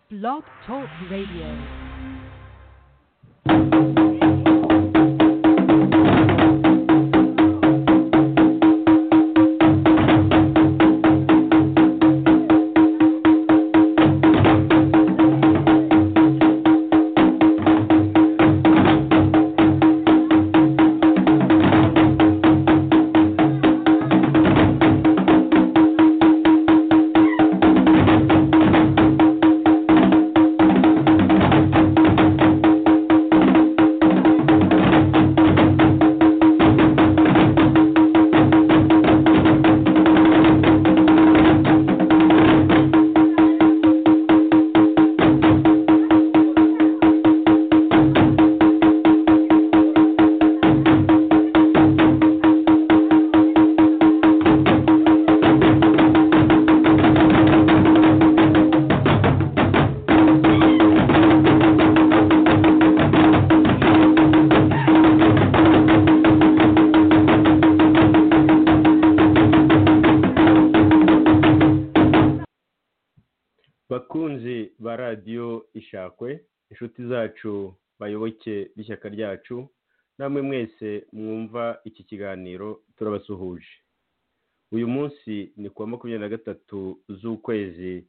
Blog Talk Radio. bakunzi ba radiyo ishakwe inshuti zacu bayoboke b'ishyaka ryacu namwe mwese mwumva iki kiganiro turabasuhuje uyu munsi ni ku wa makumyabiri na gatatu z'ukwezi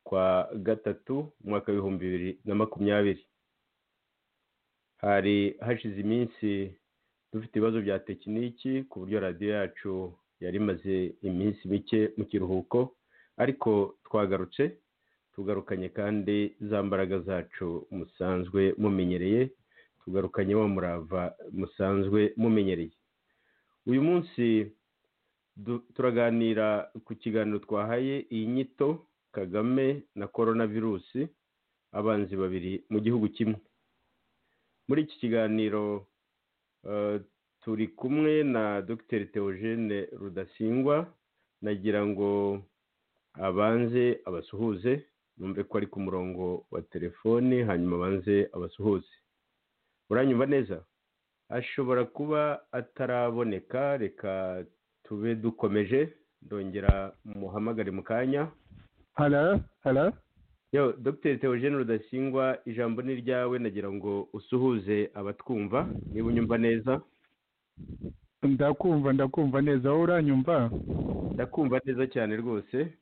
kwa gatatu umwaka w'ibihumbi bibiri na makumyabiri hari hashize iminsi dufite ibibazo bya tekiniki ku buryo radiyo yacu yari imaze iminsi mike mu kiruhuko ariko twagarutse tugarukanye kandi za mbaraga zacu musanzwe mumenyereye tugarukanye wa murava musanzwe mumenyereye uyu munsi du- turaganira ku kiganiro twahaye iyi nyito kagame na korona virusi abanzi babiri mu gihugu kimwe muri iki kiganiro eh, turi kumwe na dr theogene rudasingwa nagira ngo abanze abasuhuze numve ko ari ku murongo wa telefone hanyuma abanze abasuhuze uranyumva neza ashobora kuba ataraboneka reka tube dukomeje ndongera muhamagare mu kanya Hello, hello. yo dr theogene rudasingwa ijambo ni ryawe nagira ngo usuhuze abatwumva niba unyumva neza Ndakumva, ndakumva neza. Wowe uranyumva? ndakumva neza cyane rwose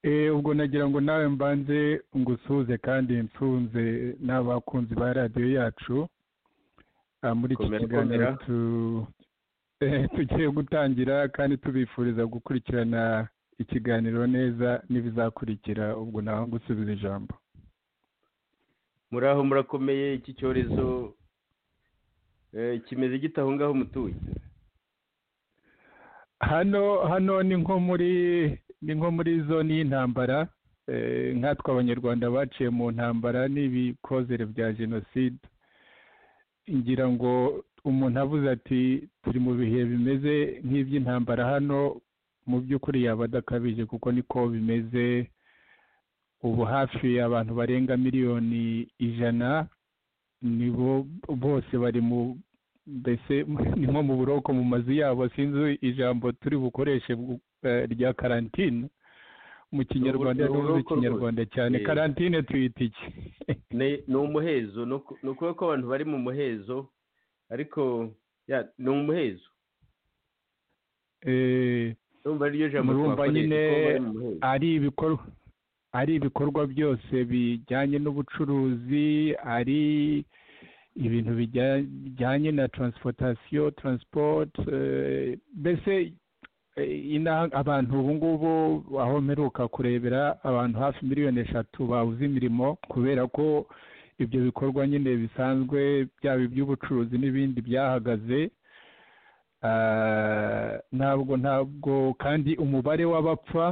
Eh, ubwo nagira ngo nawe mbanze ngusuhuze kandi nsunze n'abakunzi ba radiyo yacu. Ah, muri iki Komera, kiganiro komera. tu- eh, tugiye gutangira kandi tubifuriza gukurikirana ikiganiro neza n'ibizakurikira ubwo nawe ngusubiza ijambo. muri aho murakomeye iki cyorezo eh, kimeze gite aho ngaho mutuye hano hano ni nko muri ni nko muri zone y'intambara eh, nkatwe abanyarwanda baciye mu ntambara n'ibikozere bya jenoside ngira ngo umuntu avuze ati turi mu bihe bimeze nk'iby'intambara hano mu by'ukuri yaba adakabije kuko niko bimeze ubu hafi abantu barenga miliyoni ijana nibo bose bari mu mbese ni nko mu buroko mu mazu yabo sinzi ijambo turi bukoreshe bw- eh, rya karantine mu kinyarwanda uburoko rwose. ntuzi ikinyarwanda cyane Eh. karantine tuyita iki ni ni umuhezo ni uku- ni ukuvuga ko abantu bari mu muhezo ariko ya ni umuhezo Eh, urumva ari ryo jambo Murumva twakoresha, nyine ko bari mu muhezo. ari ibikorwa ari ibikorwa byose bijyanye n'ubucuruzi ari ibintu bijya- bijyanye na transportation transport eh, mbese eh, ina- abantu ubu ngubu aho mperuka kurebera abantu hafi miliyoni eshatu babuze imirimo kubera ko ibyo bikorwa nyine bisanzwe byaba iby'ubucuruzi n'ibindi byahagaze Ah, ntabwo ntabwo kandi umubare w'abapfa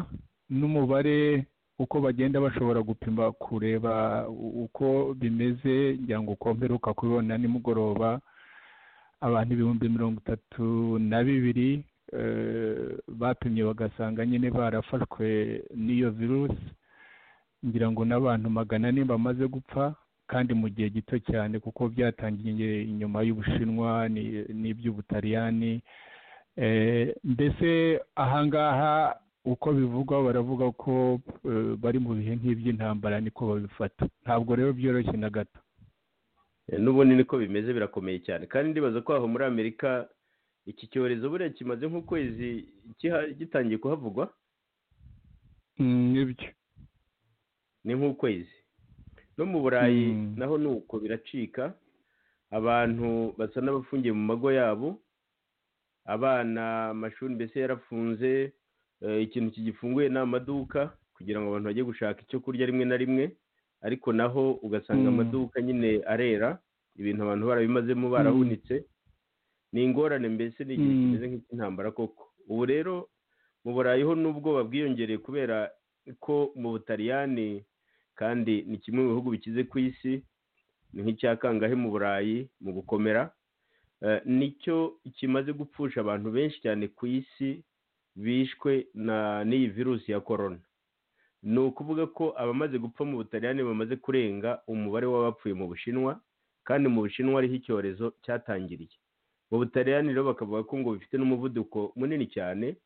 n'umubare uko bagenda bashobora gupima kureba u- uko bimeze ngira ngo uko mperuka kubibona nimugoroba abantu ibihumbi mirongo itatu na bibiri eh, bapimye bagasanga nyine barafashwe n'iyo virusi ngira ngo n'abantu magana ane bamaze gupfa kandi mu gihe gito cyane kuko byatangiye inyuma y'ubushinwa ni- n'iby'ubutaliyani Eh, mbese ahangaha uko bivugwa baravuga ko eh, bari mu bihe nk'iby'intambara niko babifata ntabwo rero byoroshye na gato Eh, n'ubundi niko bimeze birakomeye cyane kandi ndibaza ko aho muri amerika iki cyorezo buriya kimaze nk'ukwezi kiha- gitangiye kuhavugwa Mm, nibyo ni nk'ukwezi no mu burayi Mm. naho ni uko biracika abantu basa n'abafungiye mu mago yabo abana amashuri mbese yarafunze eh, ikintu kigifunguye ni amaduka kugira ngo abantu bajye gushaka icyo kurya rimwe na rimwe ariko naho ugasanga Mm. amaduka nyine arera ibintu abantu barabimazemo Mm. barahunitse ni ingorane mbese ni ikintu Mm. kimeze nk'icy'intambara koko ubu rero mu burayi ho n'ubwoba bwiyongereye kubera ko mu butaliyani kandi ni kimwe mu bihugu bikize ku isi ni nk'icya kangahe mu burayi mu gukomera Eh, nicyo kimaze gupfusha abantu benshi cyane ku isi bishwe na n'iyi virusi ya korona ni ukuvuga ko abamaze gupfa mu butaliyani bamaze kurenga umubare w'abapfuye mu bushinwa kandi mu bushinwa ariho icyorezo cyatangiriye mu butaliyani rero bakavuga ko ngo bifite n'umuvuduko munini cyane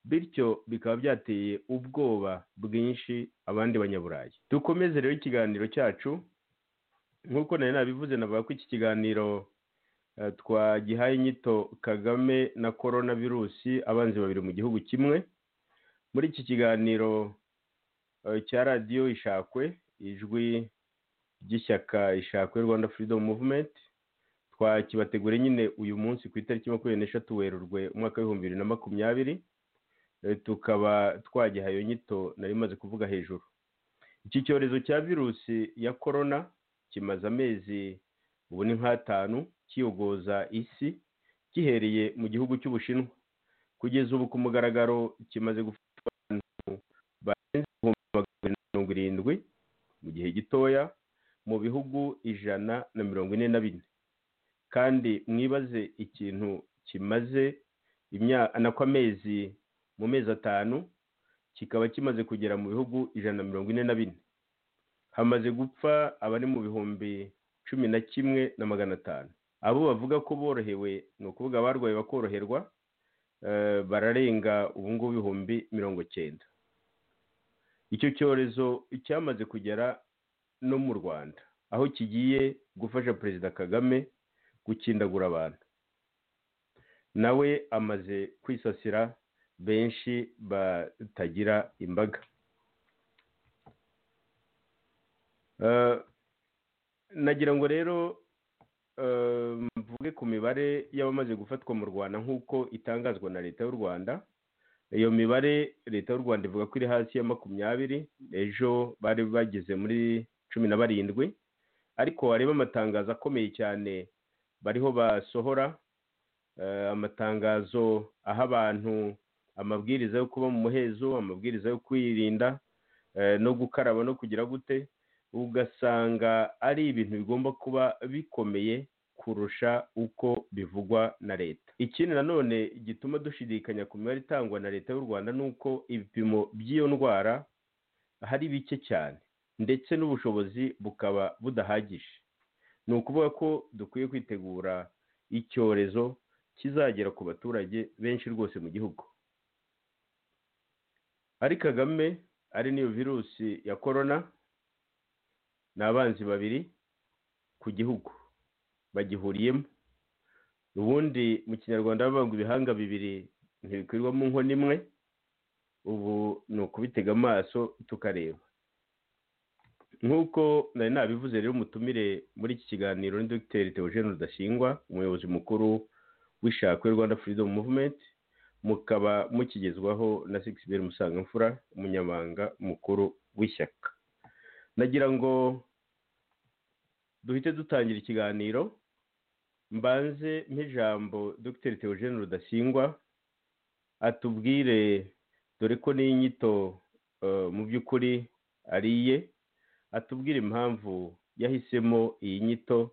bityo bikaba byateye ubwoba bwinshi abandi banyaburayi dukomeze rero ikiganiro cyacu nk'uko nari nabivuze navuga ko iki kiganiro eh, twagihaye inyito kagame na korona virusi abanzi babiri mu gihugu kimwe muri iki kiganiro eh, cya radiyo ishakwe ijwi ry'ishyaka ishakwe rwanda freedom movement twakibategura nyine uyu munsi ku itariki makumyabiri n'eshatu werurwe umwaka w'ibihumbi bibiri na makumyabiri Eh, tukaba twagihaye nyito nari maze kuvuga hejuru iki cyorezo cya virusi ya korona kimaze amezi ubu ni nk'atanu kiyogoza isi gihereye mu gihugu cy'ubushinwa kugeza ubu ku mugaragaro kimaze gufata abantu barenze ibihumbi magana abiri na mirongo irindwi mu gihe gitoya mu bihugu ijana na mirongo ine na bine kandi mwibaze ikintu kimaze imyaka nako amezi mu mezi atanu kikaba kimaze kugera mu bihugu ijana na mirongo ine na bine hamaze gupfa abari mu bihumbi cumi na kimwe na magana atanu abo bavuga ko borohewe ni ukuvuga abarwaye bakoroherwa eh, bararenga ubu ngubu ibihumbi mirongo cyenda icyo cyorezo cyamaze kugera no mu rwanda aho kigiye gufasha perezida kagame gukindagura abantu nawe amaze kwisasira benshi batagira imbaga Eh, nagira ngo rero eh, mvuge ku mibare y'abamaze gufatwa mu rwanda nk'uko itangazwa na leta y'u rwanda iyo mibare leta y'u rwanda ivuga ko iri hasi ya makumyabiri ejo bari bageze muri cumi na barindwi ariko wareba amatangazo akomeye cyane bariho basohora eh, amatangazo aha abantu amabwiriza yo kuba mu muhezo amabwiriza yo kwirinda eh, no gukaraba no kugira gute ugasanga ari ibintu bigomba kuba bikomeye kurusha uko bivugwa na leta ikindi nanone gituma dushidikanya ku mibare itangwa na leta y'u rwanda ni uko ibipimo by'iyo ndwara hari bike cyane ndetse n'ubushobozi bukaba budahagije ni ukuvuga ko dukwiye kwitegura icyorezo kizagera ku baturage benshi rwose mu gihugu ari kagame ari niyo virusi ya korona ni abanzi babiri ku gihugu bagihuriyemo ubundi mu kinyarwanda bavuga ngo ibihanga bibiri ntibikwirwamo inkono imwe ubu ni ukubitega amaso tukareba nk'uko nari nabivuze rero umutumire muri iki kiganiro ni dogiteri Theogene Rudasingwa umuyobozi mukuru w'ishakwe Rwanda Freedom Movement mukaba mukigezwaho na Sixbert Musangamfura umunyamabanga mukuru w'ishyaka nagira ngo duhite dutangira ikiganiro mbanze nk'ijambo dogiteri Theogene Rudasingwa atubwire dore ko n'inyito mu by'ukuri ari iye atubwire impamvu yahisemo iyi nyito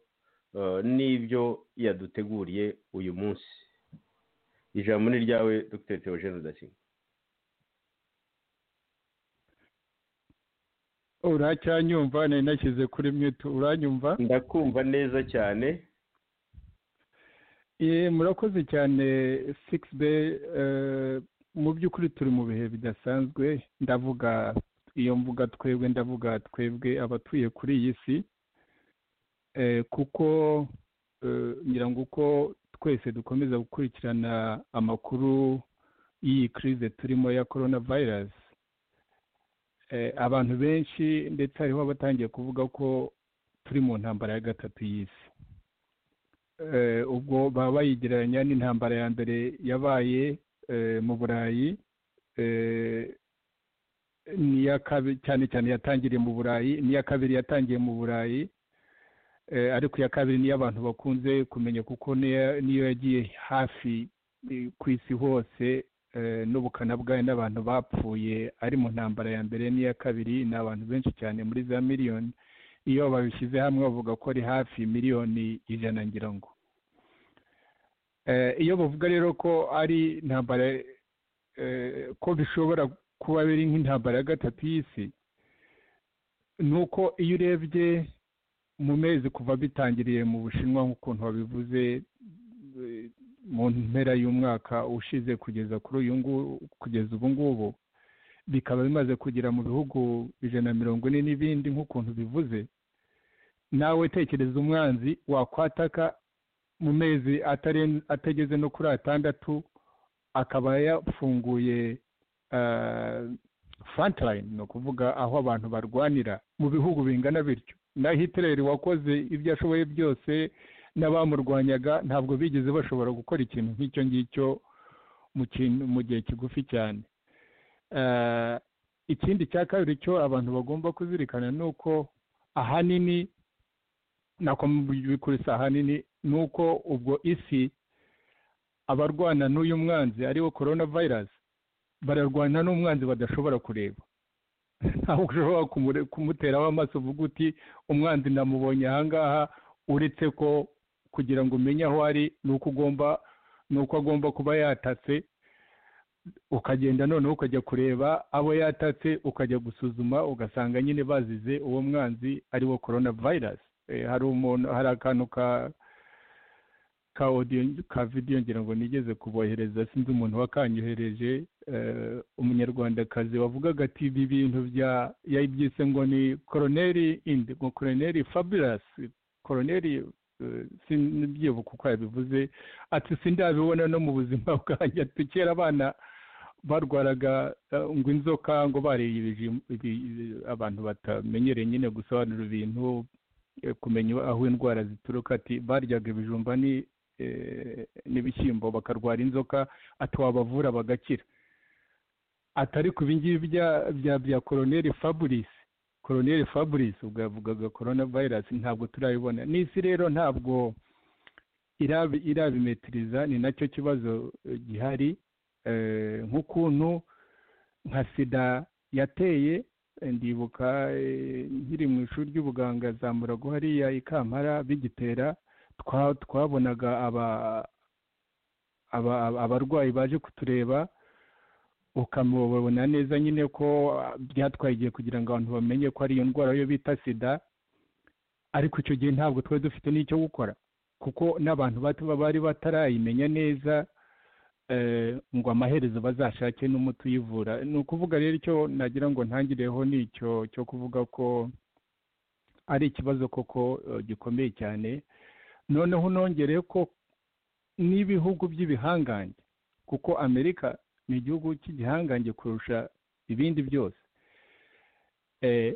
eh, n'ibyo yaduteguriye uyu munsi ijambo ni ryawe dogiteri Theogene Rudasingwa uracyanyumva nari nashyize kuri mwito uranyumva ndakumva neza cyane Eh, murakoze cyane six be eh, mu by'ukuri turi mu bihe bidasanzwe ndavuga iyo mvuga twebwe ndavuga twebwe abatuye kuri iyi si Eh, kuko eh, ngira ngo uko twese dukomeza gukurikirana amakuru y'iyi crise turimo ya corona virus Eh, abantu benshi ndetse hariho abatangiye kuvuga ko turi mu ntambara ya gatatu y'isi Eh, ubwo baba bayigereranya n'intambara ya mbere yabaye eh, mu burayi eh, n'iya kabi- cyane cyane yatangiriye mu burayi n'iya kabiri yatangiye mu burayi Eh, ariko iya kabiri niyo abantu bakunze kumenya kuko niya- niyo yagiye hafi eh, ku isi hose eh, n'ubukana bwayo n'abantu bapfuye ari mu ntambara ya mbere n'iya kabiri ni abantu benshi cyane muri za miliyoni iyo babishyize hamwe bavuga ko ari hafi miliyoni ijana ngira ngo Eh, iyo bavuga rero ko ari intambara eh, ko bishobora kuba biri nk'intambara ya gatatu y'isi ni uko iyo urebye mu mezi kuva bitangiriye mu bushinwa nk'ukuntu wabivuze eh, mu mpera y'umwaka ushize kugeza kuri uyu nguyu kugeza ubu ngubu bikaba bimaze kugera mu bihugu ijana na mirongo ine n'ibindi nk'ukuntu bivuze nawe tekereza umwanzi wakwataka mu mezi ataren- atageze no kuri atandatu akaba yafunguye eh, frontline ni ukuvuga aho abantu barwanira mu bihugu bingana bityo na hitler wakoze ibyo ashoboye byose n'abamurwanyaga ntabwo bigeze bashobora gukora ikintu nk'icyo ngicyo mu kintu- mu gihe kigufi cyane Eh, ikindi cya kabiri cyo abantu bagomba kuzirikana ni uko ahanini nako bikurisa ahanini ni uko ubwo isi abarwana n'uyu mwanzi ariwo corona virus bararwana n'umwanzi badashobora kureba ntabwo ushobora kumure- kumuteraho amaso uvuga uti umwanzi namubonye ahangaha uretse ko kugira ngo umenye aho ari ni uko ugomba ni uko agomba kuba yatatse ukagenda noneho ukajya kureba abo yatatse ukajya gusuzuma ugasanga nyine bazize uwo mwanzi ari wo corona virus Eh, hari umuntu hari akantu ka ka audio ka video ngira ngo nigeze kubohereza sinzi umuntu wakanyohereje eh, umunyarwandakazi wavugaga ati ibi bintu bya yabyise ngo ni koroneri indi ngo koroneri fabulous koroneri eh, sinibyibuka uko yabivuze ati sindabibona no mu buzima bwanjye ati kera abana barwaraga eh, ngo inzoka ngo bariye ibijim- ibi- ibi- abantu batamenyereye nyine gusobanura ibintu eh, kumenya aho indwara zituruka ati baryaga ibijumba ni eh, n'ibishyimbo bakarwara inzoka ati wabavura bagakira atari ku ibingibi bya bya bya koroneri fabrice koroneri fabrice ubwo yavugaga corona virus ntabwo turabibona n'isi rero ntabwo irabi- irabimetiriza ni nacyo kibazo eh, gihari Eh, nk'ukuntu nka sida yateye eh, ndibuka eh, nkiri mu ishuri ry'ubuganga zamurago hariya i kampara bigitera twa- twabonaga aba- aba- aba- abarwayi baje kutureba ukamubona neza nyine ko ah, byatwaye igihe kugira ngo abantu bamenye ko ari iyo ndwara yo bita sida ariko icyo gihe ntabwo twari dufite n'icyo gukora kuko n'abantu bato bari batarayimenya neza eh, ngo amaherezo bazashake n'umuti uyivura ni ukuvuga rero icyo nagira ngo ntangireho ni icyo cyo kuvuga ko ari ikibazo koko eh, gikomeye cyane noneho nongere ko n'ibihugu by'ibihangange kuko amerika ni igihugu cy'igihangange kurusha ibindi byose Eh,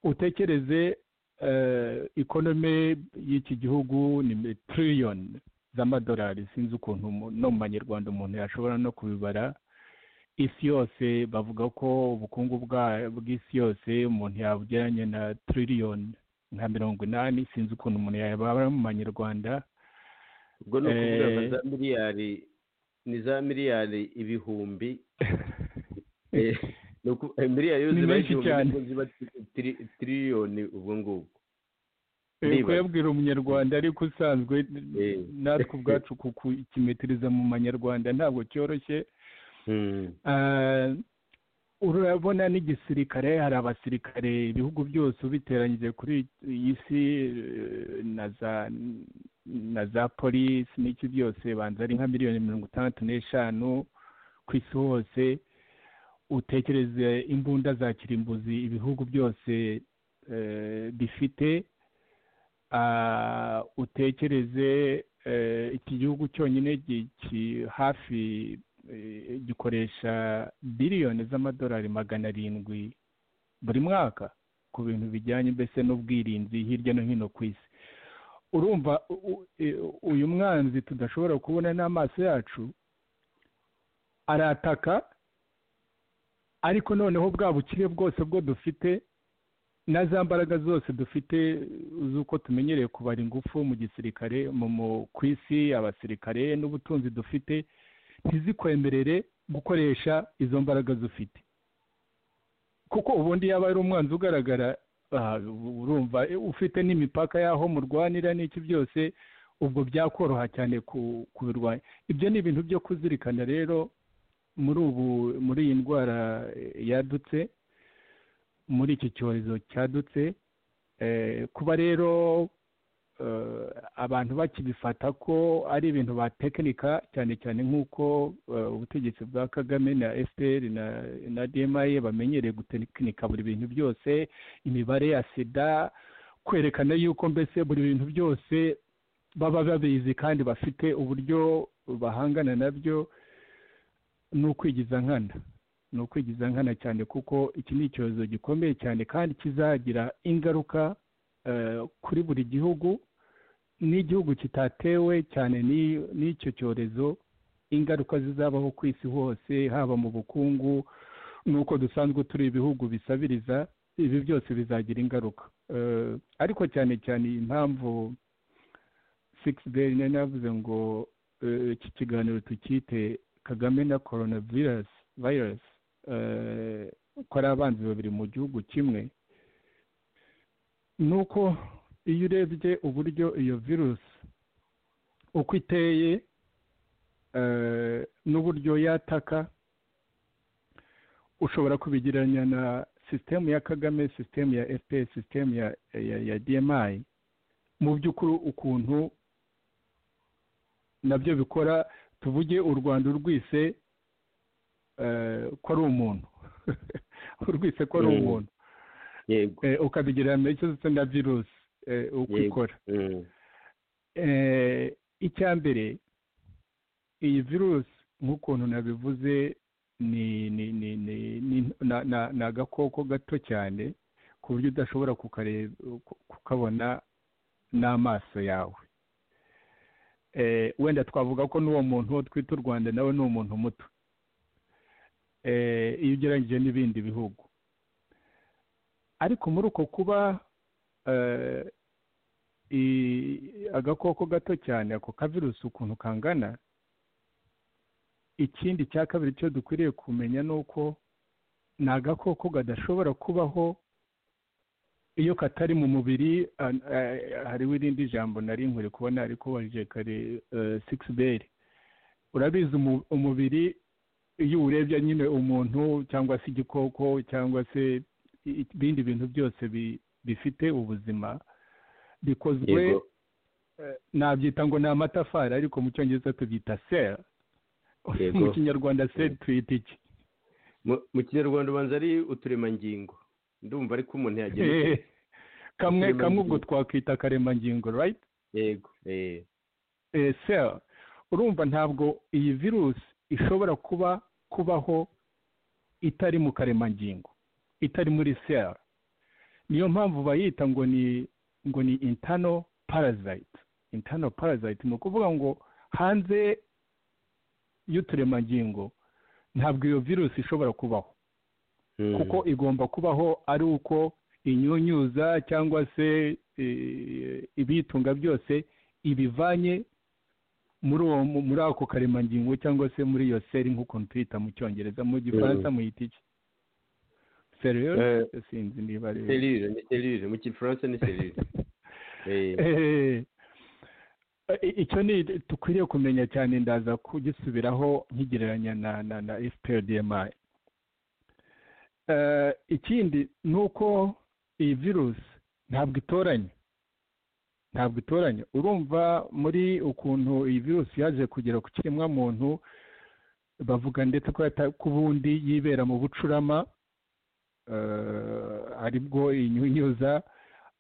utekereze eh, ikonome y'iki gihugu ni tiriyoni z'amadolari sinzi ukuntu umu- no mu banyarwanda umuntu yashobora no kubibara isi yose bavuga ko ubukungu bwa- bw'isi yose umuntu yabugereranya na tiriyoni nka mirongo inani sinzi ukuntu umuntu yabara mu banyarwanda ubwo ni ukuvuga Eh. ngo za miliyari ni za miliyari ibihumbi Eh, ni uku- eh, miliyari yo Ni ziba menshi igihumbi cyane. nubwo ziba tri- tri- tiriyoni ubwo ngubwo Eh, Ndibaza. kuyabwira umunyarwanda ariko usanzwe Eh. natwe ubwacu kukimetiriza mu manyarwanda ntabwo cyoroshye Hmm. Ah, urabona n'igisirikare hari abasirikare ibihugu byose ubiteranyije kuri iyi si eh, na za na za polisi n'iki byose banza ari nka miliyoni mirongo itandatu n'eshanu ku isi hose utekereze imbunda za kirimbuzi ibihugu byose eh, bifite Ah, utekereze eh, iki gihugu cyonyine gi- ki- hafi eh, gikoresha biliyoni z'amadolari magana arindwi buri mwaka ku bintu bijyanye mbese n'ubwirinzi hirya no hino ku isi urumva u- u- e- uyu mwanzi tudashobora kubona n'amaso yacu arataka ariko noneho bwa bukire bwose bwo dufite na za mbaraga zose dufite z'uko tumenyereye kubara ingufu mu gisirikare mu mu- ku isi abasirikare n'ubutunzi dufite ntizikwemerere gukoresha izo mbaraga zufite kuko ubundi yaba ari umwanzi ugaragara ah, urumva eh, ufite n'imipaka y'aho murwanira n'iki byose ubwo byakoroha cyane ku- kubirwanya ibyo ni ibintu byo kuzirikana rero muri ubu muri iyi ndwara eh, yadutse muri iki cyorezo cyadutse eh, kuba rero eh, abantu bakibifata ko ari ibintu batekinika cyane cyane nk'uko eh, ubutegetsi bwa kagame na fpr na, na dmi bamenyereye gutekinika buri bintu byose imibare ya sida kwerekana yuko mbese buri bintu byose baba babizi kandi bafite uburyo bahangana nabyo ni ukwigiza nkana ni ukwigiza nkana cyane kuko iki ni icyorezo gikomeye cyane kandi kizagira ingaruka eh, kuri buri gihugu n'igihugu kitatewe cyane n'i- n'icyo cyorezo ingaruka zizabaho ku isi hose haba mu bukungu n'uko dusanzwe turi ibihugu bisabiriza ibi byose bizagira ingaruka Eh, ariko cyane cyane iyi mpamvu six day nari navuze ngo eh, iki kiganiro tukite kagame na coronavirus virus eh, ko ari abanzi babiri mu gihugu kimwe ni uko iyo urebye uburyo iyo virusi uko iteye eh, n'uburyo yataka ushobora kubigereranya na sisitemu ya kagame sisitemu ya fpr sisitemu ya, ya, ya dmi mu by'ukuri ukuntu nabyo bikora tuvuge u rwanda urwise eh, ko ari umuntu urwise ko ari Mm. umuntu yego eh, ukabigira amekezo na virusi eh, uko Yego. ikora Mm. eh, icya mbere iyi virusi nk'ukuntu nabivuze ni ni ni ni ni na- na- ni agakoko gato cyane ku buryo udashobora kukareba ku- kukabona n'amaso yawe Eh, wenda twavuga ko n'uwo muntu wo twita u rwanda nawe ni umuntu muto Eh, iyo ugereranyije n'ibindi bihugu ariko muri uko kuba eh, i- agakoko gato cyane ako kavirusi ukuntu kangana ikindi cya kabiri cyo dukwiriye kumenya ni uko ni agakoko kadashobora kubaho iyo katari mu mubiri ah, ah, hariho irindi jambo nari nkuri kubona ariko wajije kare sigisi beri urabizi umu- umubiri iyo uwurebye nyine umuntu cyangwa se igikoko cyangwa se i- i- ibindi bintu byose bi- bifite ubuzima bikozwe yego eh, nabyita ngo ni amatafari ariko mu cyongereza tubyita sel Yego. mu kinyarwanda sel tuyita iki Mu- mu kinyarwanda ubanza ari uturemangingo ndumva ariko umuntu yagenewe kamwe Uturemangingo. kamwe ubwo twakwita akaremangingo right yego eh, Eh, sel urumva ntabwo iyi virusi ishobora kuba kubaho itari mu karemangingo itari muri sel niyo mpamvu bayita ngo ni ngo ni internal parasite internal parasite ni ukuvuga ngo hanze y'uturemangingo ntabwo iyo virusi ishobora kubaho mm. kuko igomba kubaho ari uko inyunyuza cyangwa se eh, ibiyitunga byose ibivanye muri uwo mu- muri ako karemangingo cyangwa se muri iyo seri nk'ukuntu tuyita mu cyongereza mu gifaransa muyita iki serire Eh, sinzi niba ari serire ni serire mu kifaransa ni serire Eh, Eh, i- icyo ni dukwiriye kumenya cyane ndaza kugisubiraho nkigereranya na na na fprdmi Eh, ikindi ni uko iyi virusi ntabwo itoranya ntabwo itoranya urumva muri ukuntu iyi virusi yaje kugera ku kiremwamuntu bavuga ndetse ko yata- ko ubundi yibera mu bucurama eh, aribwo inyunyuza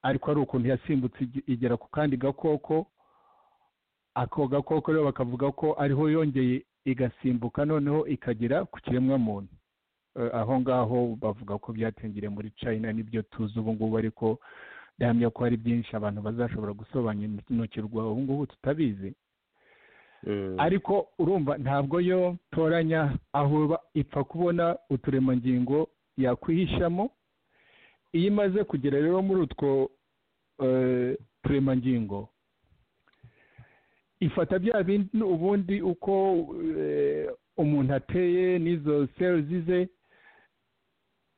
ariko ari ukuntu yasimbutse ige- igera ku kandi gakoko ako gakoko rero bakavuga ko ariho yongeye igasimbuka noneho ikagera ku kiremwa muntu Eh, aho ngaho bavuga ko byatangiriye muri china nibyo tuzi ubu ngubu ariko ndahamya ko hari byinshi abantu bazashobora gusobanukirwa ubu ngubu tutabizi Mm. ariko urumva ntabwo yo toranya aho iba ipfa kubona uturemangingo yakwihishamo iyo imaze kugera rero muri utwo eh, turemangingo ifata bya bindi ubundi uko eh, umuntu ateye n'izo seruzi ze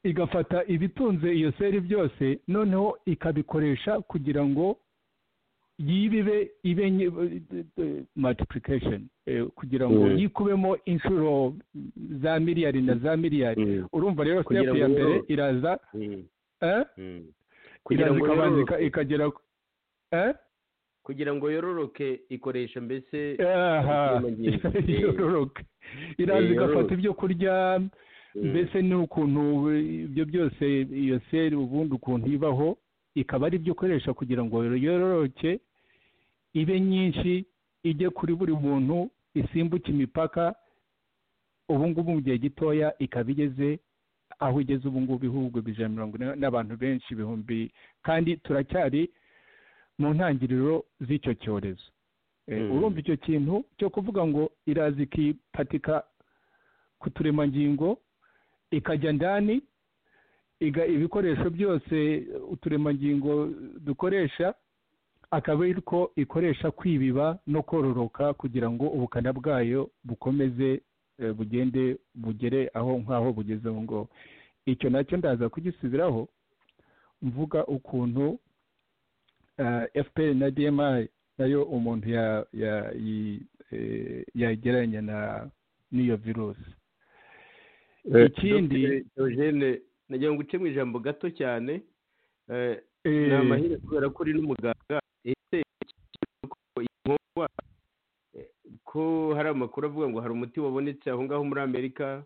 igafata ibitunze iyo seri byose noneho ikabikoresha kugira ngo yibibe ibe multiplication kugira ngo Mm. yikubemo inshuro za miliyari na za miliyari Mm. urumva rero Kugira step ngo ya mbere yororoke. iraza Mm. eh? Mm. Kugira iraza ngo ikabanza ika- yororoke- ikagera ku- eh? kugira ngo yororoke ikoresha mbese Aha. uturemangingo. Eh. yororoke iraza Eh, igafata yororoke. ibyo kurya mbese ni ukuntu ibyo byose iyo seri ubundi ukuntu ibaho ikaba ari byo ukoresha kugira ngo yororoke ibe nyinshi ijye kuri buri muntu isimbuke imipaka ubu ngubu mu gihe gitoya ikaba igeze aho igeze ubu ngubu ibihugu ijana na mirongo ine n'abantu benshi ibihumbi kandi turacyari mu ntangiriro z'icyo cyorezo Eh, Mm. urumva icyo kintu cyo kuvuga ngo iraza ikipatika ku turemangingo ikajya ndani iga ibikoresho byose uturemangingo dukoresha akaba ariko ikoresha kwibiba no kororoka kugira ngo ubukana bwayo bukomeze eh, bugende bugere aho nk'aho bugeze aho ngaho icyo nacyo ndaza kugisubiraho mvuga ukuntu eh, fpr na dmi nayo umuntu ya- ya- yi- eh, yagereranya na n'iyo virusi Eh, ikindi- Dr. Eugene, nagira ngo uce mu ijambo gato cyane Eh, Eh, ni amahirwe kubera ko uri n'umuganga ese ikibazo ko iyi nkongwa eh, ko hari amakuru avuga ngo hari umuti wabonetse aho ngaho muri amerika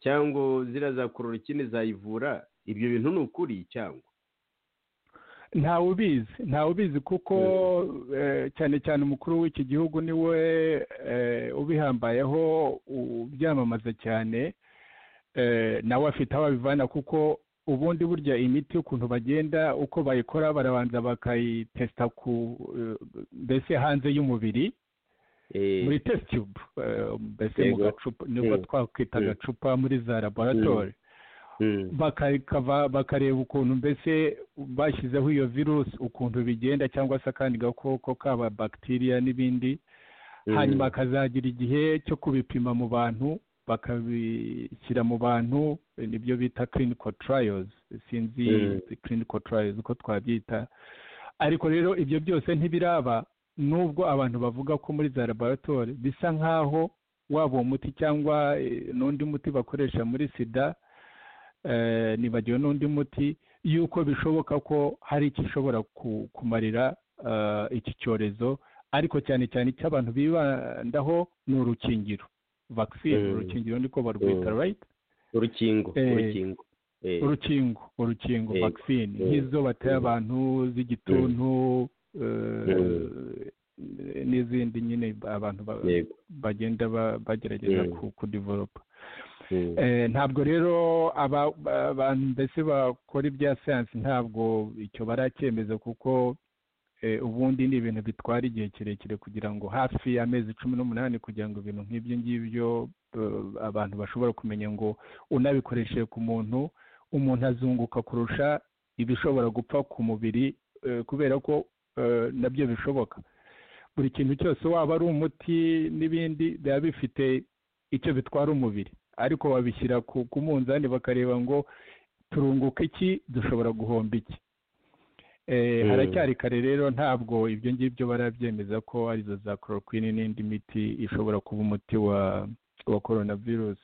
cyangwa ziriya za kororokine zayivura ibyo bintu ni ukuri cyangwa ntawe ubizi ntawe ubizi kuko eh, cyane cyane umukuru w'iki gihugu niwe eh, ubihambayeho ubyamamaza cyane eh, nawe afite aho abivana kuko ubundi burya imiti ukuntu bagenda uko bayikora barabanza bakayitesita ku eh, mbese hanze y'umubiri Eh, muri test tube eh, mbese mu Yego. gacupa nibwo Mm. twakwita Mm. agacupa muri za laboratori mm, bakakava bakareba ukuntu mbese bashyizeho iyo virusi ukuntu bigenda cyangwa se akandi gakoko kaba bagitiriya n'ibindi mm, hanyuma hakazagira igihe cyo kubipima mu bantu bakabishyira mu bantu nibyo bita clinical trials sinzi Mm. clinical trials uko twabyita ariko rero ibyo byose ntibiraba nubwo abantu bavuga ko muri za laboratori bisa nk'aho waba uwo muti cyangwa eh, n'undi muti bakoresha muri sida eh, nibagiwe n'undi muti yuko bishoboka ko hari icyo ishobora ku- kumarira eh, iki cyorezo ariko cyane cyane icyo abantu bibandaho ni urukingiro vaccine Mm. urukingiro niko barwita Mm. right urukingo Eh, urukingo Eh, urukingo urukingo Yego. vaccine Mm. nk'izo bateye Mm. abantu z'igituntu eh, n'izindi nyine abantu ba- yego bagenda ba- bagerageza Mm. ku- kudivoropa mm, Eh, ntabwo rero aba- ba- abantu mbese bakora ibya siyansi ntabwo icyo baracyemeza kuko eh, ubundi ni ibintu bitwara igihe kirekire kugira ngo hafi amezi cumi n'umunani kugira ngo ibintu nk'ibyo ngibyo eh, abantu bashobora kumenya ngo unabikoresheje ku muntu umuntu azunguka kurusha ibishobora gupfa ku mubiri eh, kubera ko eh, nabyo bishoboka buri kintu cyose waba ari umuti n'ibindi biba bifite icyo bitwara umubiri ariko babishyira ku ku munzani bakareba ngo turunguka iki dushobora guhomba iki Eh, Mm. haracyari kare rero ntabwo ibyo ngibyo barabyemeza ko arizo za chloroquine n'indi miti ishobora kuba umuti wa wa coronavirus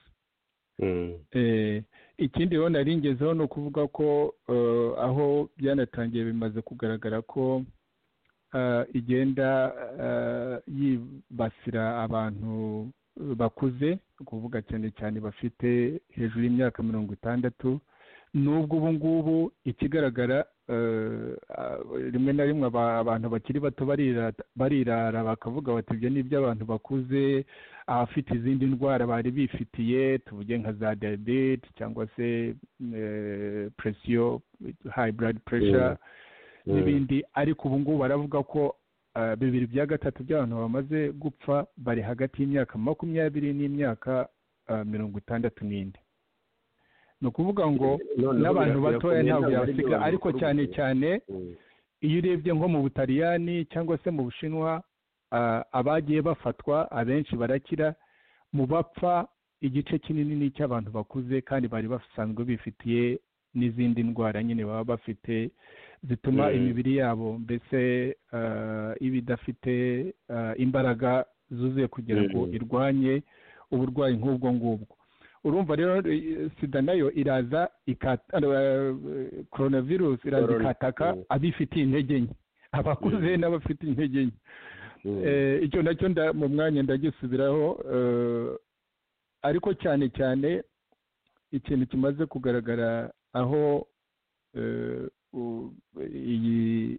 mm, Eh, ikindi rero nari ngezeho ni ukuvuga ko eh, aho byanatangiye bimaze kugaragara ko eh, igenda eh, yibasira abantu bakuze kuvuga cyane cyane bafite hejuru y'imyaka mirongo itandatu nubwo ubu ngubu ikigaragara eh, ah, rimwe na rimwe aba- abantu bakiri bato barira- barirara bakavuga bati ibyo ni iby'abantu bakuze abafite izindi ndwara bari bifitiye tuvuge nka za diyabete cyangwa se presiyo hayi buradi puresha n'ibindi ariko ubu ngubu baravuga ko ah, bibiri bya gatatu by'abantu bamaze gupfa bari hagati y'imyaka makumyabiri n'imyaka ah, mirongo itandatu n'ine ni ukuvuga ngo Noneho n'abantu birakwira batoya kumenya ntabwo ngo hari yasiga ibyo ariko babikora cyane ubwabo. cyane iyo urebye nko mu butaliyani cyangwa se mu bushinwa ah, abagiye bafatwa abenshi barakira mu bapfa igice kinini ni icy'abantu bakuze kandi bari basanzwe bifitiye n'izindi ndwara nyine baba bafite zituma Mm. imibiri yabo mbese ah, iba idafite ah, imbaraga zuzuye kugira ngo Mm. irwanye uburwayi nk'ubwo ngubwo urumva rero eh, sida nayo iraza ikata coronavirus iraza Corona, ikataka mm. abifitiye intege nke abakuze Mm. n'abafite intege nke Mm. Eh, icyo nacyo nda- mu mwanya ndagisubiraho eh, ariko cyane cyane ikintu kimaze kugaragara aho eh, u- iyi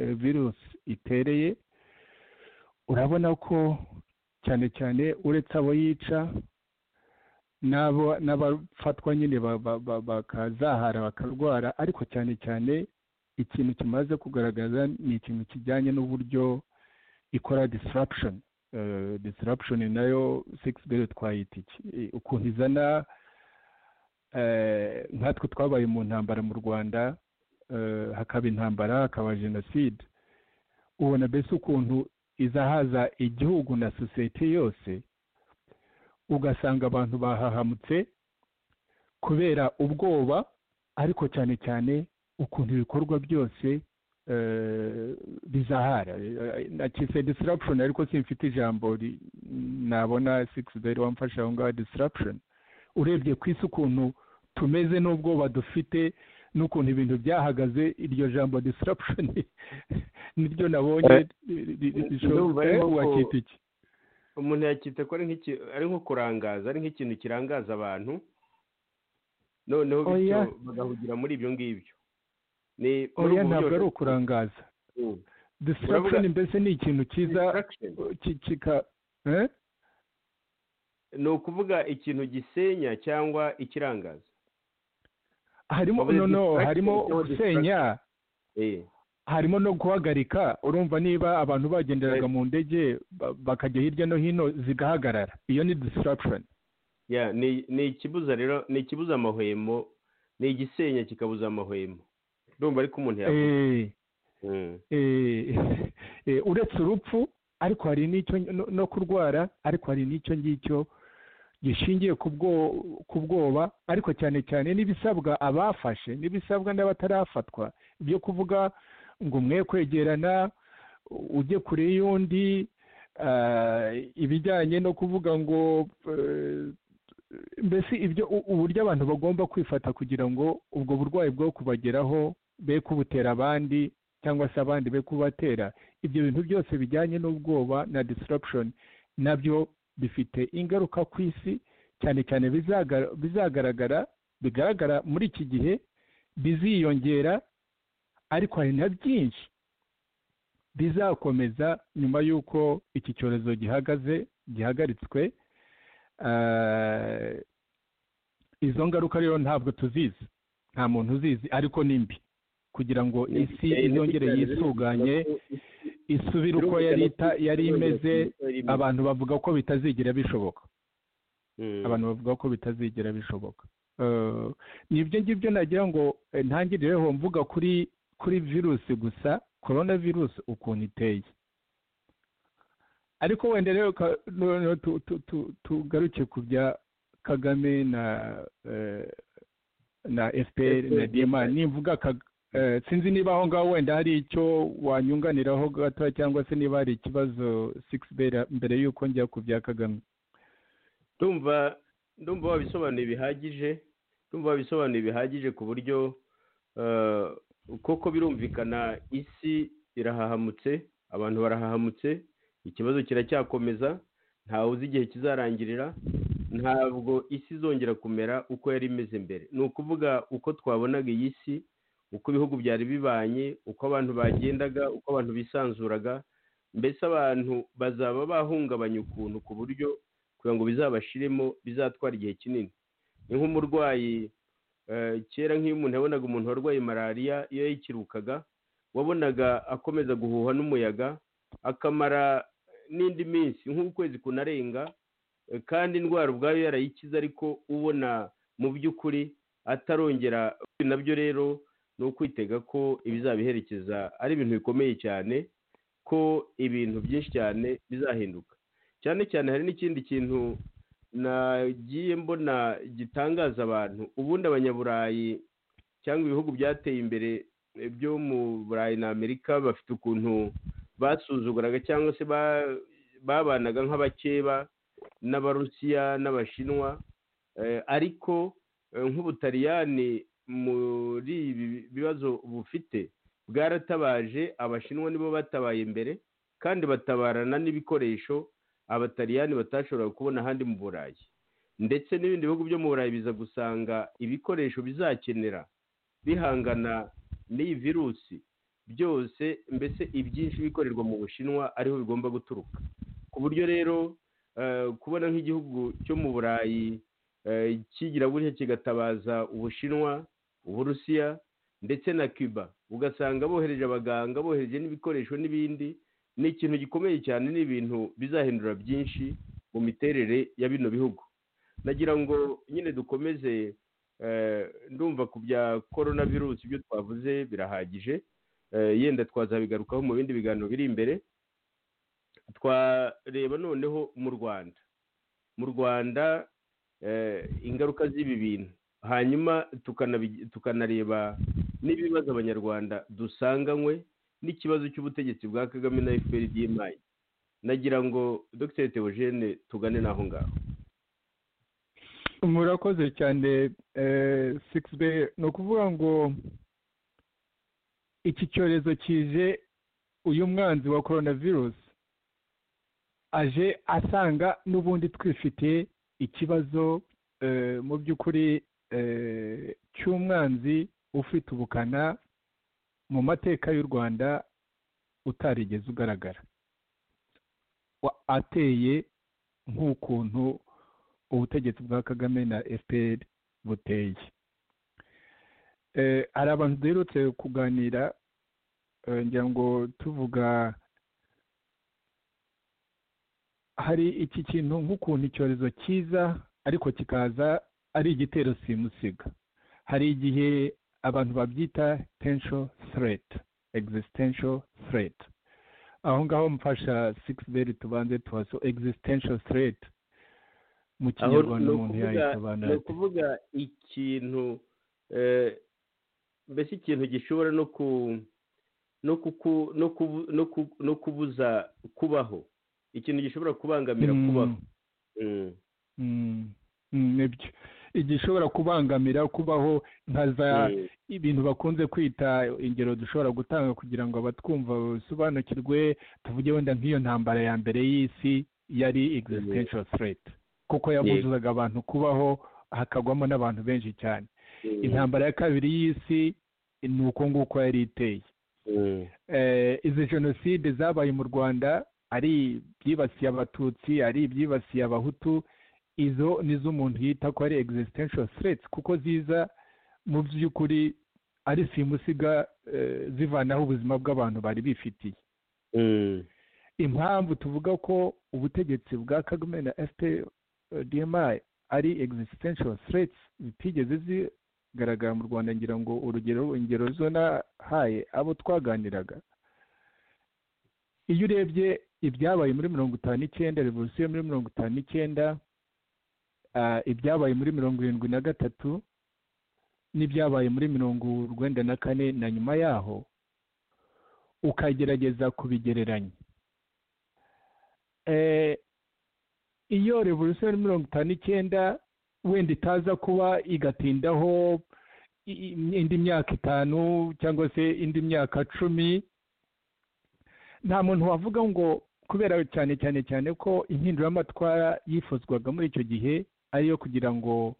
eh, virusi itereye urabona ko cyane cyane uretse abo yica n'abo n'abafatwa nyine ba- ba- ba- bakazahara bakarwara ariko cyane cyane ikintu kimaze kugaragaza ni ikintu kijyanye n'uburyo ikora disruption Eh, disruption nayo six bero twayita iki Eh, ukuntu izana eh, nkatwe twabaye mu ntambara mu rwanda eh, hakaba intambara hakaba jenoside ubona mbese ukuntu izahaza igihugu na sosiyete yose ugasanga abantu bahahamutse kubera ubwoba ariko cyane cyane ukuntu ibikorwa byose eh, bizahara Eh, nakise disruption ariko simfite ijambo ri- nabona six day wamfasha aho ngaho disruption urebye ku isi ukuntu tumeze n'ubwoba dufite n'ukuntu ibintu byahagaze iryo jambo disruption niryo nabonye Eh, ri- ri- ri- rishobora- ndumva ari eh, nko ku- wakita iki umuntu yakita ko ari nk'iki ari nko kurangaza ari nk'ikintu kirangaza abantu noneho bityo Oya. bagahugira muri ibyo ngibyo ni muri oya ubwo ntabwo buryo- ari ukurangaza Mm. disruption mbese ni ikintu cyiza Distraction. ki- kika eh? ni ukuvuga ikintu gisenya cyangwa ikirangaza harimo Wavuze no no distraction harimo cyangwa gusenya Eh. harimo no guhagarika urumva niba abantu bagenderaga mu ndege ba- bakajya hirya no hino zigahagarara iyo ni disruption ya ni ni ikibuza rero ni ikibuza amahwemo ni igisenya kikabuza amahwemo ndumva ariko umuntu yavuga Eh, Mm. eh, eh, uretse urupfu ariko hari n'icyo no- no kurwara ariko hari n'icyo ngicyo gishingiye ku bwo- ku bwoba ariko cyane cyane n'ibisabwa abafashe n'ibisabwa n'abatarafatwa byo kuvuga ngo umwe kwegerana ujye kure y'undi ah, ibijyanye no kuvuga ngo eh, mbese ibyo u- uburyo abantu bagomba kwifata kugira ngo ubwo burwayi bwo kubageraho be kubutera abandi cyangwa se abandi be kubatera ibyo bintu byose bijyanye n'ubwoba na disruption nabyo bifite ingaruka ku isi cyane cyane bizaga- bizagaragara bigaragara muri iki gihe biziyongera ariko hari na byinshi bizakomeza nyuma y'uko iki cyorezo gihagaze gihagaritswe Ah, izo ngaruka rero ntabwo tuzizi nta muntu uzizi ariko ni mbi kugira ngo Ni- isi eh, izongere ni- yisuganye isubire Birumvikana uko yari ko ita- isi yari izongera kugira imeze uko yari imeze. abantu bavuga ko bitazigira bishoboka Mm. abantu bavuga ko bitazigira bishoboka Eh, ni ibyo ngibyo nagira ngo eh, ntangirireho mvuga kuri kuri virusi gusa korona virusi ukuntu iteye ariko wenda rero ka- noneho tu- tu- tu- tugaruke ku bya kagame na eh, na fpr na dma nimvuga Kag- eh, sinzi niba aho ngaho wenda hari icyo wanyunganiraho gato cyangwa se niba hari ikibazo six bera- mbere y'uko njya ku bya kagame ndumva ndumva wabisobanuye bihagije ndumva wabisobanuye bihagije ku buryo eh, koko birumvikana isi irahahamutse abantu barahahamutse ikibazo kiracyakomeza ntawe uzi igihe kizarangirira ntabwo isi izongera kumera uko yari imeze mbere ni ukuvuga uko twabonaga iyi si uko ibihugu byari bibanye uko abantu bagendaga uko abantu bisanzuraga mbese abantu bazaba bahungabanya ukuntu ku buryo kugira ngo bizabashiremo bizatwara igihe kinini ni nk'umurwayi kera nk'iyo umuntu yabonaga umuntu warwaye malariya iyo yayikirukaga wabonaga akomeza guhuha n'umuyaga akamara n'indi minsi nk'ukwezi kunarenga kandi indwara ubwayo yarayikiza ariko ubona mu by'ukuri atarongera nabyo rero ni ukwitega ko ibizabiherekeza ari ibintu bikomeye cyane ko ibintu byinshi cyane bizahinduka cyane cyane hari n'ikindi kintu nagiye mbona gitangaza abantu ubundi abanyaburayi cyangwa ibihugu byateye imbere byo mu burayi na amerika bafite ukuntu basuzuguraga cyangwa se babanaga nk'abakeba n'abarusiya n'abashinwa ariko nk'ubutaliyani muri ibi bibazo bufite bwaratabaje abashinwa nibo batabaye mbere kandi batabarana n'ibikoresho abataliyani batashoboraga kubona ahandi mu burayi ndetse n'ibindi bihugu byo mu burayi biza gusanga ibikoresho bizakenera bihangana n'iyi virusi byose mbese ibyinshi bikorerwa mu bushinwa ariho bigomba guturuka ku buryo rero kubona nk'igihugu cyo mu burayi kigira gutya kigatabaza ubushinwa uburusiya ndetse na cuba ugasanga bohereje abaganga bohereje n'ibikoresho n'ibindi ni ikintu gikomeye cyane ni ibintu bizahindura byinshi mu miterere ya bino bihugu nagira ngo nyine dukomeze ndumva ku bya korona virusi ibyo twavuze birahagije yenda twazabigarukaho mu bindi biganiro biri imbere twareba noneho mu rwanda mu rwanda ingaruka z'ibi bintu hanyuma tukanareba n'ibibazo abanyarwanda dusanganywe n'ikibazo cy'ubutegetsi bwa kagame na efuperi dimayi nagira ngo dogiteri teogene tugane n'aho ngaho murakoze cyane sigisi be ni ukuvuga ngo iki cyorezo kije uyu mwanzi wa korona virusi aje asanga n'ubundi twifite ikibazo mu by'ukuri cy'umwanzi ufite ubukana mu mateka y'u rwanda utarigeze ugaragara ateye nk'ukuntu ubutegetsi bwa kagame na fpr buteye hari abantu duherutse kuganira ngira ngo tuvuga hari iki kintu nk'ukuntu icyorezo cyiza ariko kikaza ari igitero simusiga hari igihe abantu babyita tensho sireti egizisitensho sireti aho ngaho mfasha sigisi beri tubanze tubaso egizisitensho sireti mu kinyarwanda umuntu yayisobanura ni ukuvuga ikintu mbese ikintu gishobora no kubuza kubaho ikintu gishobora kubangamira kubaho nibyo igishobora kubangamira kubaho nka za ibintu bakunze kwita ingero dushobora gutanga kugira ngo abatwumva basobanukirwe tuvuge wenda nk'iyo ntambara ya mbere y'isi yari existential threat kuko yabuzaga abantu kubaho hakagwamo n'abantu benshi cyane intambara ya kabiri y'isi ni uko nguko yari iteye izi jenoside zabaye mu rwanda ari ibyibasiye abatutsi ari ibyibasiye abahutu izo ni zo umuntu yita ko ari existential threats kuko ziza mu by'ukuri ari simusiga zivanaho ubuzima bw'abantu bari bifitiye impamvu tuvuga ko ubutegetsi bwa kagame na fpdmi ari existential threats zitigeze zigaragara mu rwanda ngira ngo urugero ingero zo nahaye abo twaganiraga iyo urebye ibyabaye muri mirongo itanu n'icyenda revolisiyo muri mirongo itanu n'icyenda ibyabaye muri mirongo irindwi na gatatu n'ibyabaye muri mirongo urwenda na kane na nyuma yaho ukagerageza kubigereranya iyo revolisiyo ya mirongo itanu n'icyenda wenda itaza kuba igatindaho indi myaka itanu cyangwa se indi myaka cumi nta muntu wavuga ngo kubera cyane cyane cyane ko impinduramatwara yifuzwaga muri icyo gihe ariyo kugira ngo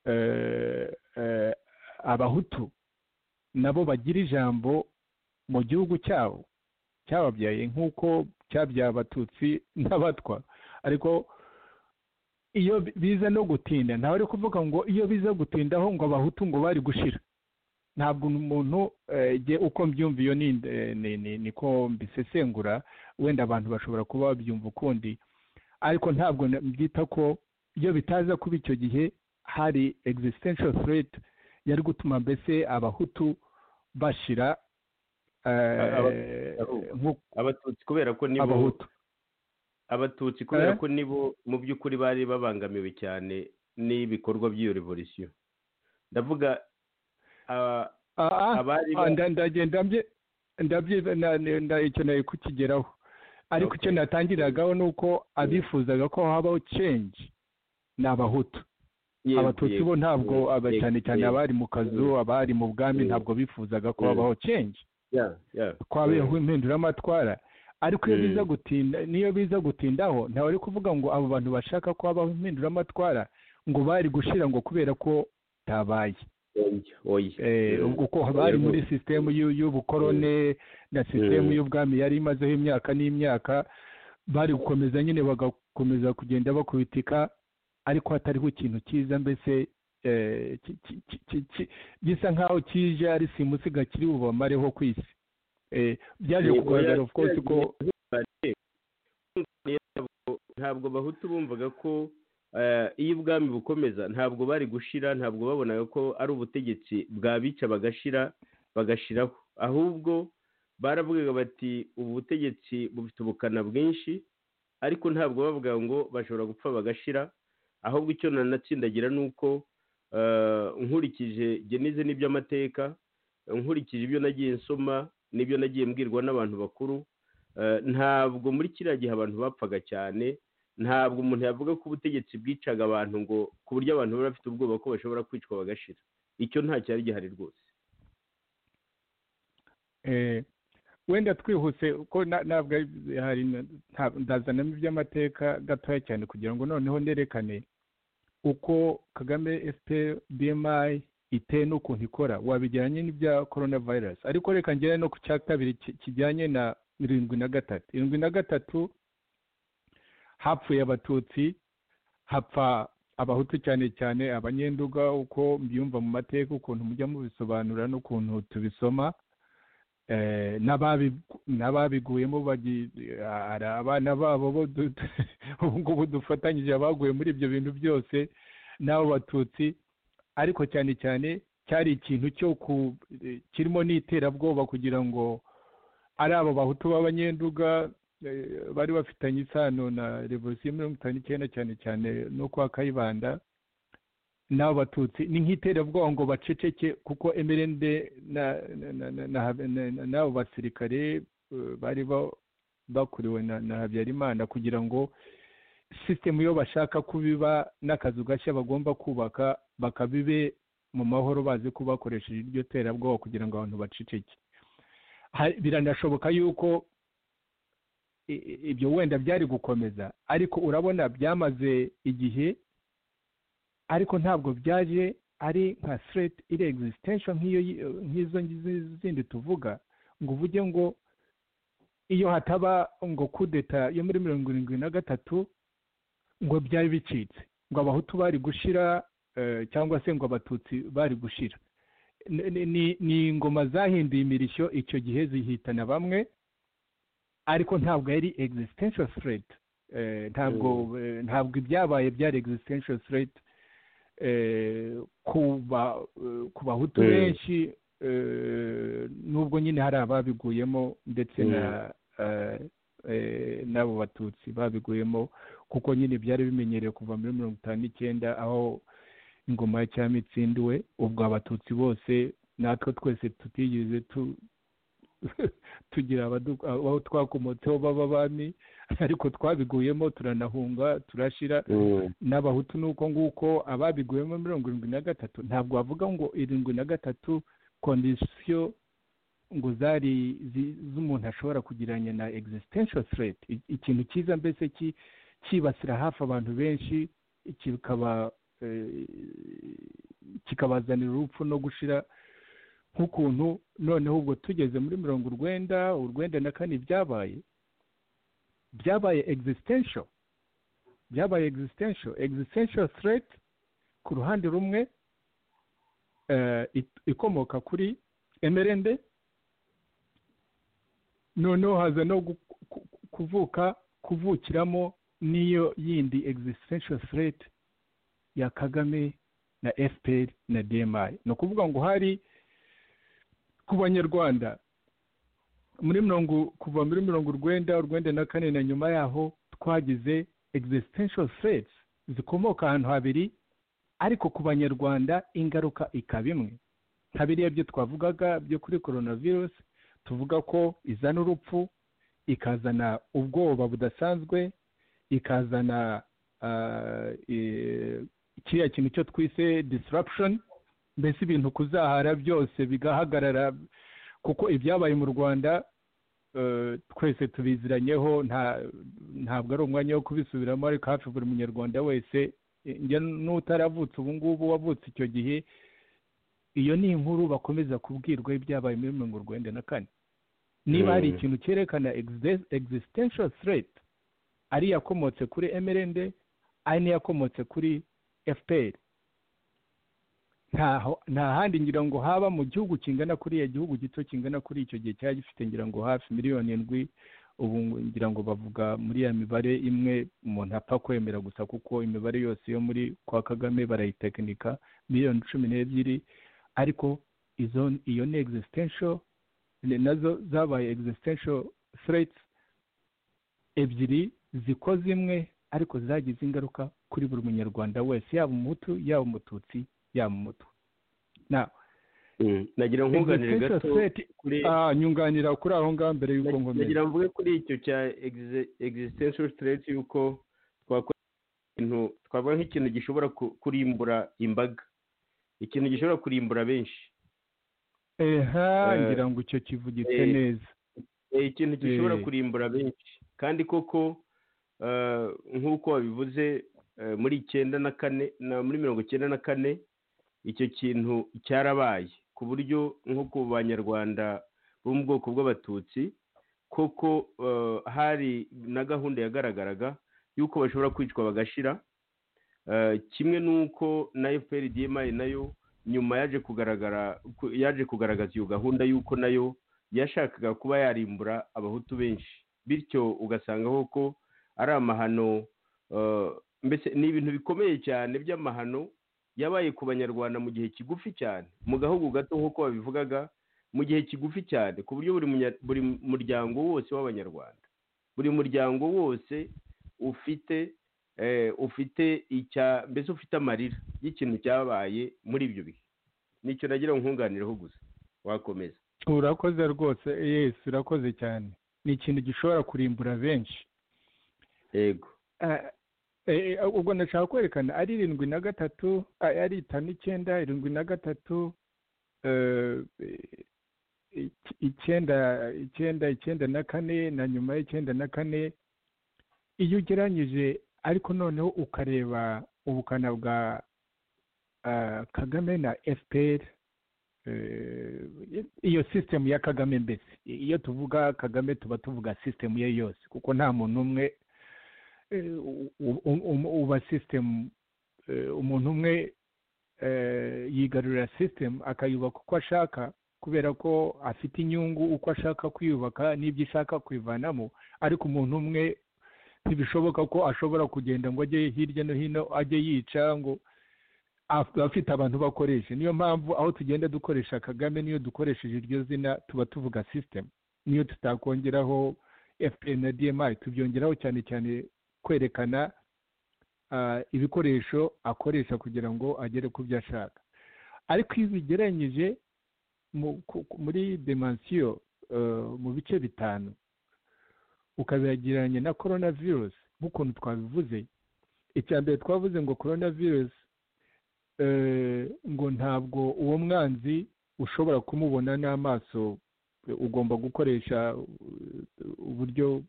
eh, eh, abahutu nabo bagire ijambo mu gihugu cyabo cyababyaye nk'uko cyabyaye abatutsi n'abatwa ariko iyo bi- biza no gutinda ntawe ari kuvuga ngo iyo biza gutindaho ngo abahutu ngo bari gushira ntabwo umuntu eh, jye uko mbyumva iyo ni eh, ni- ni- niko mbisesengura wenda abantu bashobora kuba babyumva ukundi ariko ntabwo na- mbyita ko iyo bitaza kuba icyo gihe hari existential threat yari gutuma mbese abahutu bashira eh, Abahutu. nk'uko abatutsi kubera ko nibo abahutu abatutsi kubera Eh? ko nibo mu by'ukuri bari babangamiwe cyane n'ibikorwa by'iyo revolisiyo ndavuga ah, Ah, ah. abari Ah, ba- nda- ndagenda mbye- ndabyiba- na- na- nda- icyo nari kukigeraho ariko icyo Okay. natangiragaho ni uko abifuzaga ko habaho change ni abahutu yego, abatutsi yego, bo ntabwo yego, aba- yego, cyane cyane yego. abari mu kazu abari mu bwami Mm. ntabwo bifuzaga ko Mm. habaho change Yeah, yeah. twabeho impinduramatwara ariko iyo Mm. biza gutinda niyo biza gutindaho ntawe ari kuvuga ngo abo bantu bashaka ko habaho impinduramatwara ngo bari gushira ngo kubera ko tabaye Oya, oya. Eh, Mm. ubwo ko bari Yego. muri sisitemu y'u- y'ubukorone na sisitemu Mm. y'ubwami yari imazeho imyaka n'imyaka bari gukomeza nyine bagakomeza kugenda bakubitika ariko hatariho ikintu cyiza mbese eh, ki- ki- ki- ki- ki- gisa nk'aho kije ari simusiga kiri bubamareho ku isi Eh, byaje Yego, kugaragara oya, of course ko ntabwo- ntabwo abahutu bumvaga ko eh, iyo ubwami bukomeza ntabwo bari gushira ntabwo babonaga ko ari ubutegetsi bwabica bagashira bagashiraho ahubwo baravugaga bati ubu butegetsi bufite ubukana bwinshi ariko ntabwo bavuga ngo bashobora gupfa bagashira ahubwo icyo nanatsindagira ni uko eh, nkurikije njye nize n'iby'amateka nkurikije ibyo nagiye nsoma n'ibyo nagiye mbwirwa n'abantu bakuru Eh, ntabwo muri kiriya gihe abantu bapfaga cyane ntabwo umuntu yavuga ko ubutegetsi bwicaga abantu ngo ku buryo abantu bari bafite ubwoba ko bashobora kwicwa bagashira icyo nta cyari gihari rwose eh, wenda twihuse ko na- ntabwo ari- hari na- nta- ndazanamo iby'amateka gatoya cyane kugira ngo noneho nerekane uko kagame fpr bmi iteye n'ukuntu ikora wabijyanye n'ibya corona virus ariko reka ngere no ku cya kabiri ki- kijyanye na irindwi na gatatu irindwi na gatatu hapfuye abatutsi hapfa abahutu cyane cyane abanyenduga uko mbyumva mu mateka ukuntu mujya mubisobanura n'ukuntu tubisoma eh, n'ababi- n'ababiguyemo bagi- hari abana babo bo du- ubu ngubu dufatanyije abaguye muri ibyo bintu byose n'abo batutsi ariko cyane cyane cyari ikintu cyo ku eh, kirimo n'iterabwoba kugira ngo ari abo bahutu b'abanyenduga eh, bari bafitanye isano na revolisiyo ya mirongo itanu n'icyenda cyane cyane no kwa kayibanda n'abo batutsi ni nk'iterabwoba ngo baceceke kuko emerende na- na- na- na- na- na- na- n'abo basirikare eh, bari ba- bakuriwe na na habyarimana kugira ngo sisitemu iyo bashaka kubiba n'akazu gashya bagomba kubaka bakabibe mu mahoro bazi ko bakoresheje iryo terabwoba kugira ngo abantu baceceke Hari- biranashoboka yuko i- i- ibyo wenda byari gukomeza ariko urabona byamaze igihe ariko ntabwo byaje ari nka threat iri existential nk'iyo yi- nk'izo ngizi- zindi tuvuga ngo uvuge ngo iyo hataba ngo kudeta yo muri mirongo irindwi na gatatu ngo byari bicitse ngo abahutu bari gushira eh, cyangwa se ngo abatutsi bari gushira Ni- ni- ni- ni ingoma zahinduye imirishyo icyo gihe zihitana bamwe ariko ntabwo yari existential threat Eh, ntabwo eh, ntabwo ibyabaye byari existential threat eh, ku ba- eh, ku bahutu Mm. benshi eh, nubwo nyine hari ababiguyemo ndetse na eh, eh, n'abo batutsi babiguyemo kuko nyine byari bimenyerewe kuva muri mirongo itanu n'icyenda aho ingoma ya cyami itsindiwe ubwo abatutsi bose natwe twese tutigeze tu tugira abadu- abo twakomotseho baba bami ariko twabiguyemo turanahunga turashira n'abahutu ni uko nguko ababiguyemo mirongo irindwi na gatatu ntabwo bavuga ngo irindwi na gatatu kondisiyo ngo zari zi- z'umuntu ashobora kugereranya na existential threat I- ikintu cyiza mbese ki- cyibasira hafi abantu benshi kikaba eh, kikabazanira urupfu no gushira nk'ukuntu noneho ubwo tugeze muri mirongo urwenda urwenda na kane byabaye byabaye existential byabaye existential existential threat ku ruhande rumwe eh, it- ikomoka kuri emerende noneho haza no gu- ku- kuvuka kuvukiramo n'iyo yindi existential threat ya kagame na fpr na dmi ni ukuvuga ngo hari ku banyarwanda muri mirongo kuva muri mirongo urwenda urwenda na kane na nyuma yaho twagize existential threats zikomoka ahantu habiri ariko ku banyarwanda ingaruka ikaba imwe nka biriya byo twavugaga byo kuri coronavirus tuvuga ko izana urupfu ikazana ubwoba budasanzwe ikazana ah, eh, kiriya kintu cyo twise disruption mbese ibintu kuzahara byose bigahagarara kuko ibyabaye mu rwanda eh, twese tubiziranyeho nta- ntabwo ari umwanya wo kubisubiramo ariko hafi buri munyarwanda wese eh, njya n'utaravutse ubu ngubu wavutse icyo gihe iyo ni inkuru bakomeza kubwirwa y'ibyabaye muri mirongo urwenda na kane niba hari Mm. ikintu cyerekana exi- existential threat ari iyakomotse kuri mrnd ari n'iyakomotse kuri fpr ntaho nta handi ngira ngo haba mu gihugu kingana kuriya gihugu gito kingana kuri icyo gihe cyari gifite ngira ngo hafi miliyoni indwi ubu ngo- ngira ngo bavuga muri ya mibare imwe umuntu apfa kwemera gusa kuko imibare yose yo muri kwa kagame barayitekinika miliyoni cumi n'ebyiri ariko izo iyo ni existential ni nazo zabaye existential threats ebyiri zikoze imwe ariko zagize ingaruka kuri buri munyarwanda wese yaba umuhutu yaba umututsi yaba umutu na Mm. nagira nkunganire existential gato threat kuri ah, nyunganira kuri aho ngaho mbere y'uko ngomera nagira mvuge kuri icyo cya exe- existential threat yuko twakora ikintu twavuga nk'ikintu gishobora ku- kurimbura imbaga ikintu gishobora kurimbura benshi eha eh, ngira ngo icyo kivugitse eh, neza Eh, ikintu gishobora Eh. kurimbura benshi kandi koko eh, nk'uko wabivuze eh, muri icyenda na kane na muri mirongo icyenda na kane icyo kintu cyarabaye ku buryo nko ku banyarwanda bo mu bwoko bw'abatutsi koko eh, hari na gahunda yagaragaraga y'uko bashobora kwicwa bagashira Eh, kimwe n'uko na fpr dmi nayo nyuma yaje kugaragara ku- yaje kugaragaza iyo gahunda y'uko nayo yashakaga kuba yarimbura abahutu benshi bityo ugasanga koko ari amahano eh, mbese ni ibintu bikomeye cyane by'amahano yabaye ku banyarwanda mu gihe kigufi cyane mu gahugu gato nk'uko babivugaga mu gihe kigufi cyane ku buryo buri munya- buri muryango wose w'abanyarwanda buri muryango wose ufite eh, ufite icya mbese ufite amarira y'ikintu cyabaye muri ibyo bihe nicyo nagira ngo nkunganireho gusa wakomeza urakoze rwose yes urakoze cyane ni ikintu gishobora kurimbura benshi yego Eh, eh, ubwo ndashaka kwerekana ari irindwi na gatatu ah, ari itanu icyenda irindwi na gatatu eh, ic- icyenda icyenda icyenda na kane na nyuma y'icyenda na kane iyo ugereranyije ariko noneho ukareba ubukana bwa ah, kagame na fpr eh, iyo sisitemu ya kagame mbese iyo tuvuga kagame tuba tuvuga sisitemu ye yose kuko nta muntu umwe eh, u- u- u- uba system eh, umuntu umwe eh, yigarurira system akayubaka uko ashaka kubera ko afite inyungu uko ashaka kwiyubaka n'ibyo ishaka kubivanamo ariko umuntu umwe ntibishoboka ko ashobora kugenda ngo ajye hirya no hino ajye yica ngo af- afite abantu bakoresha niyo mpamvu aho tugenda dukoresha kagame niyo dukoresheje iryo zina tuba tuvuga system niyo tutakongeraho fpr na dmi tubyongeraho cyane cyane kwerekana ah, ibikoresho akoresha kugira ngo agere ku byo ashaka ariko iyo ubigereranyije mu- ku- ku- muri demansiyo eh, mu bice bitanu ukabigereranya na coronavirus nk'ukuntu twabivuze icya mbere twavuze ngo coronavirus eh, ngo ntabwo uwo mwanzi ushobora kumubona n'amaso ugomba gukoresha uh, uburyo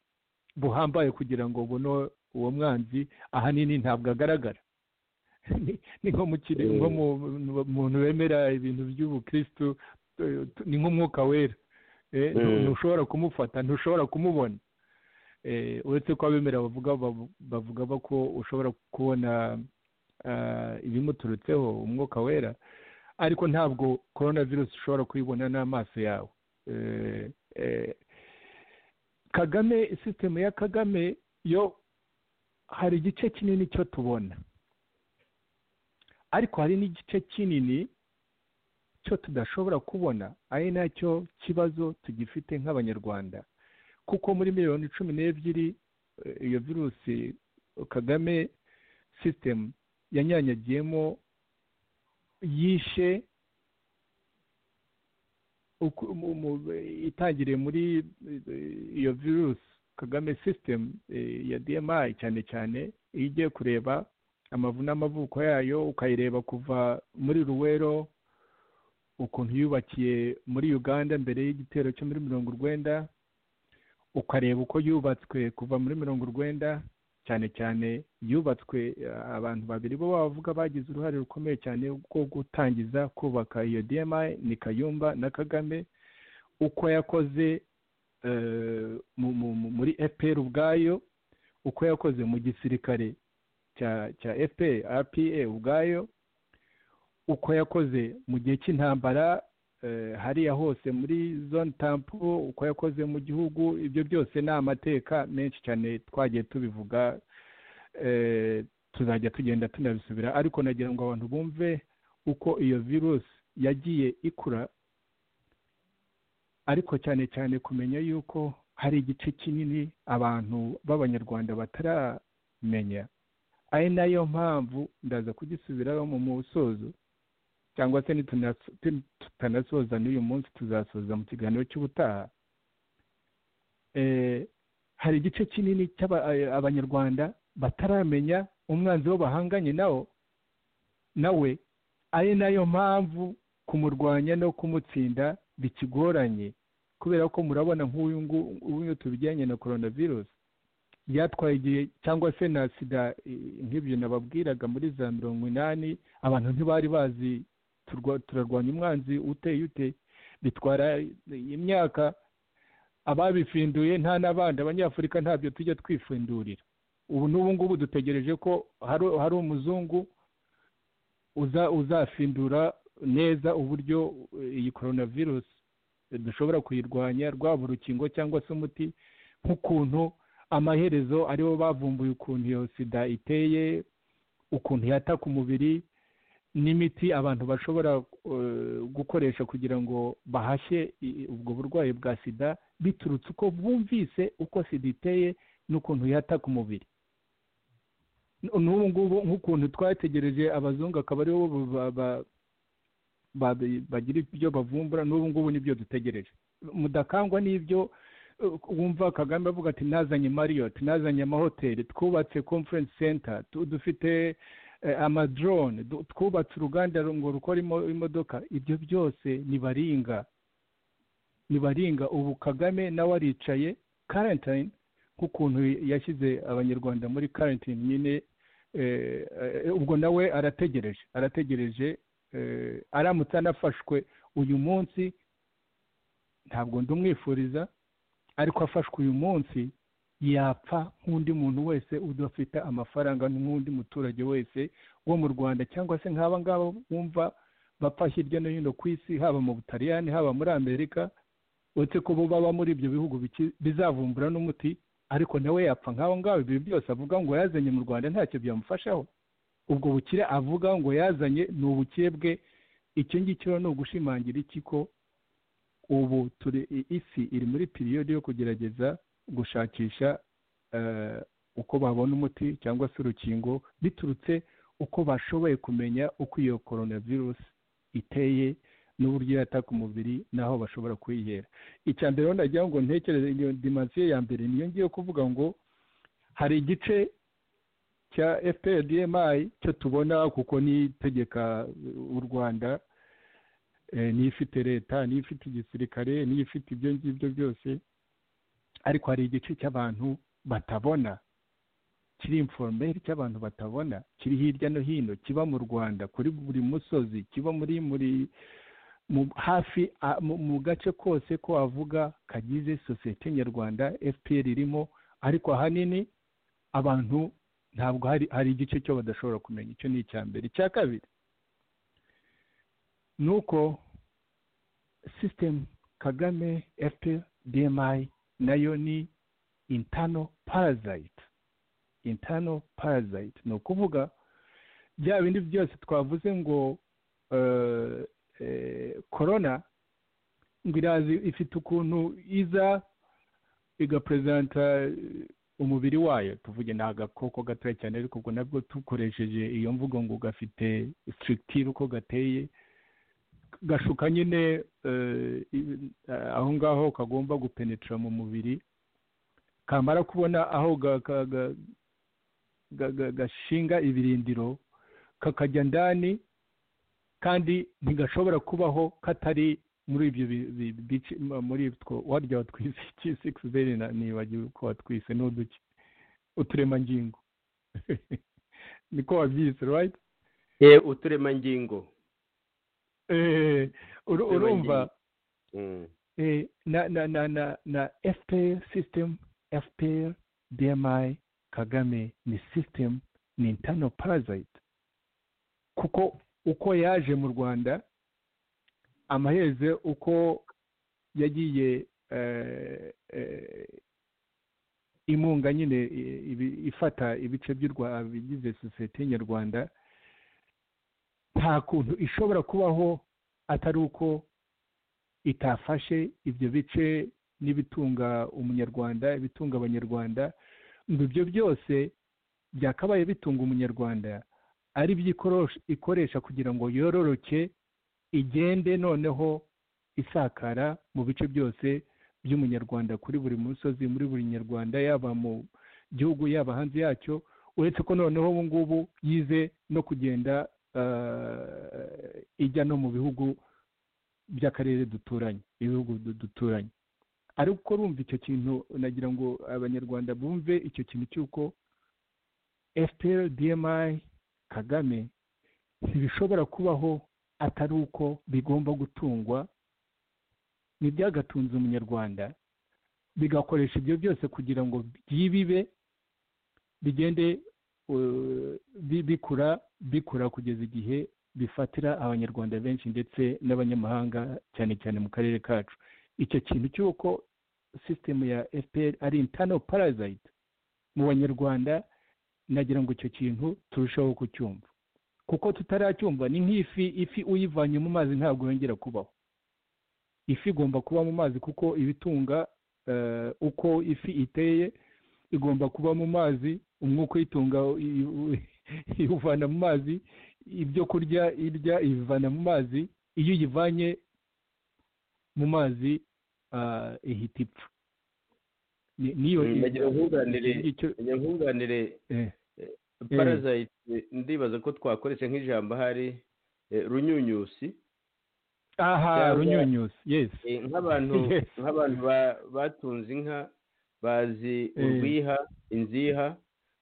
buhambaye kugira ngo buno uwo mwanzi ahanini ntabwo agaragara Ni- ni nko mu kire- nko mu- mu- muntu wemera ibintu by'ubukristu eh, ni nk'umwuka wera Eh, ntu- Mm. ntushobora kumufata ntushobora kumubona Eh, uretse ko abemera bavuga bavu- bavuga ba ko ushobora kubona ah, ibimuturutseho umwuka wera ariko ntabwo korona virusi ushobora kuyibona n'amaso yawe Eh, eh, kagame sisitemu ya kagame yo hari igice kinini cyo tubona ariko hari n'igice kinini cyo tudashobora kubona ari nacyo kibazo tugifite nk'abanyarwanda kuko muri miliyoni cumi n'ebyiri eh, iyo virusi kagame sisitemu yanyanyagiyemo yishe uku- mu- mu- itangiriye muri eh, iyo virusi kagame sisitemu ya dmi cyane cyane iyo ugiye kureba amavu n'amavuko yayo ukayireba kuva muri ruwero ukuntu yubakiye muri uganda mbere y'igitero cyo muri mirongo urwenda ukareba uko yubatswe kuva muri mirongo urwenda cyane cyane yubatswe eh, abantu babiri bo bavuga bagize uruhare rukomeye cyane rwo gutangiza kubaka iyo dmi ni kayumba na kagame uko yakoze eh, mu- mu- mu- muri fpr ubwayo uko yakoze mu gisirikare cya cya fpr rpa ubwayo uko yakoze mu gihe cy'intambara eh, hariya hose muri zone tampo uko yakoze mu gihugu ibyo byose ni amateka menshi cyane twagiye tubivuga eh, tuzajya tugenda tunabisubira ariko nagira ngo abantu bumve uko iyo virusi yagiye ikura ariko cyane cyane kumenya yuko hari igice kinini abantu b'abanyarwanda bataramenya ari nayo mpamvu ndaza kugisubiraho mu musozo cyangwa se nituna- tu- tutanasoza n'uyu munsi tuzasoza mu kiganiro cy'ubutaha Eh, hari igice kinini cy'aba- eh, abanyarwanda bataramenya umwanzi wo bahanganye nawo nawe ari nayo mpamvu kumurwanya no kumutsinda bikigoranye kubera ko murabona nk'uyu ngu- nguyu tubijyanye na coronavirus byatwaye igihe cyangwa se na sida eh, nk'ibyo nababwiraga muri za mirongo inani abantu ntibari bazi turwa- turarwanya umwanzi uteye ute bitwara imyaka ababifinduye nta n'abandi abanyafurika ntabyo tujya twifindurira ubu n'ubu ngubu dutegereje ko hari hari umuzungu uza uzafindura neza uburyo eh, iyi coronavirus eh, dushobora kuyirwanya rwaba urukingo cyangwa se umuti nk'ukuntu amaherezo aribo bavumbuye ukuntu iyo sida iteye ukuntu yataka umubiri n'imiti abantu bashobora eh, gukoresha kugira ngo bahashye i- ubwo burwayi bwa sida biturutse uko bumvise uko sida iteye n'ukuntu yataka umubiri N- n'ubu ngubu nk'ukuntu twategereje abazungu akaba aribo ba- ba- babi- bagira ibyo bavumbura n'ubu ngubu nibyo dutegereje mudakangwa n'ibyo uh, wumva kagame avuga ati nazanye mariyoti nazanye amahoteli twubatse conference center tu- dufite eh, amadrone du- twubatse uruganda ru- ngo rukora imo- imodoka ibyo byose ni baringa ni baringa ubu kagame nawe aricaye karantine nk'ukuntu yashyize abanyarwanda muri karantine nyine eh, eh, ubwo nawe arategereje arategereje eh, aramutse anafashwe uyu munsi ntabwo ndumwifuriza ariko afashwe uyu munsi yapfa nk'undi muntu wese udafite amafaranga nk'undi muturage wese wo mu rwanda cyangwa se nk'aba ngaba wumva bapfa hirya no hino ku isi haba mu butaliyani haba muri amerika uretse ko bo baba muri ibyo bihugu biki- bizavumbura n'umuti ariko nawe yapfa nk'aho ngaho ibi byose avuga ngo yazanye mu rwanda ntacyo byamufashaho ubwo bukire avuga ngo yazanye ni ubukire bwe icyo ngicyo rero ni ugushimangira iki ko ubu turi i- isi iri muri piriyodi yo kugerageza gushakisha eh, uko babona umuti cyangwa se urukingo biturutse uko bashoboye kumenya uko iyo coronavirusi iteye n'uburyo yataka umubiri n'aho bashobora kuyihera icya mbere rero nagira ngo ntekereze iyo dimansiyo ya mbere niyo ngiye kuvuga ngo hari igice cya fpr dmi cyo tubona kuko nitegeka u rwanda eh, niyo ifite leta niyo ifite igisirikare niyo ifite ibyo ngibyo byose ariko hari igice cy'abantu batabona kiri inforomeri cy'abantu batabona kiri hirya no hino kiba mu rwanda kuri buri musozi kiba muri muri mu hafi a- mu- mu gace kose ko avuga kagize sosiyete nyarwanda fpr irimo ariko ahanini abantu ntabwo hari hari igice cyo badashobora kumenya icyo ni icya mbere icya kabiri ni uko sisitemu kagame fpr dmi nayo ni intano parasite internal parasite ni ukuvuga bya bindi byose twavuze ngo eh, eh, corona ngo irazi ifite ukuntu iza igapresenta eh, umubiri wayo tuvuge ni agakoko gatoya cyane ariko ubwo nabwo dukoresheje iyo mvugo ngo gafite structure uko gateye gashuka nyine eh, i- aho ngaho kagomba gupenetra mu mubiri kamara kubona aho ga- ka- ga- ga- ga- gashinga ibirindiro kakajya ndani kandi ntigashobora kubaho katari muri ibyo bi- bi- bice m- muri two warya watwise iki sikisi zeri na- nibagiwe ko watwise ni uduki uturemangingo niko wabyise right Eh, uturemangingo Eh, uru- urumva Mm. eh, na na na na na FPR system FPR DMI Kagame ni system ni internal parasite kuko uko yaje mu Rwanda amaheze uko yagiye eh, eh, imunga nyine i- ibi- ifata ibice by'u Rwa- bigize sosiyete nyarwanda nta kuntu ishobora kubaho atari uko itafashe ibyo bice n'ibitunga umunyarwanda ibitunga abanyarwanda ngo ibyo byose byakabaye bitunga umunyarwanda ari byo ikorosh- ikoresha kugira ngo yororoke igende noneho isakara mu bice byose by'umunyarwanda kuri buri musozi muri buri nyarwanda yaba mu gihugu yaba hanze yacyo uretse ko noneho ubu ngubu yize no kugenda eh, ijya no mu bihugu by'akarere duturanye ibihugu du- duturanye ariko rumva icyo kintu nagira ngo abanyarwanda bumve icyo kintu cy'uko fpr dmi kagame ntibishobora kubaho atari uko bigomba gutungwa n'ibyagatunze umunyarwanda bigakoresha ibyo byose kugira ngo byibibe bigende eh, bi- bikura bikura kugeza igihe bifatira abanyarwanda benshi ndetse n'abanyamahanga cyane cyane mu karere kacu icyo kintu cy'uko sisitemu ya fpr ari internal parasite mu banyarwanda nagira ngo icyo kintu turusheho kucyumva kuko tutaracyumva ni nk'ifi ifi uyivanye mu mazi ntabwo yongera kubaho ifi igomba kuba mu mazi kuko ibitunga eh, uko ifi iteye igomba kuba mu mazi umwuka uyitunga i- i- iwuvana mu mazi ibyo kurya irya ibivana mu mazi iyo uyivanye mu mazi ah, ihita ipfa Ni- niyo Mm, nagira ngo nkunganire. icyo- nkunganire eh, parasite ndibaza ko twakoresha nk'ijambo ahari eh, runyunyusi aha cyangwa- runyunyusi yes Eh, nk'abantu Yes. nk'abantu ba- batunze inka bazi Eh. urwiha inziha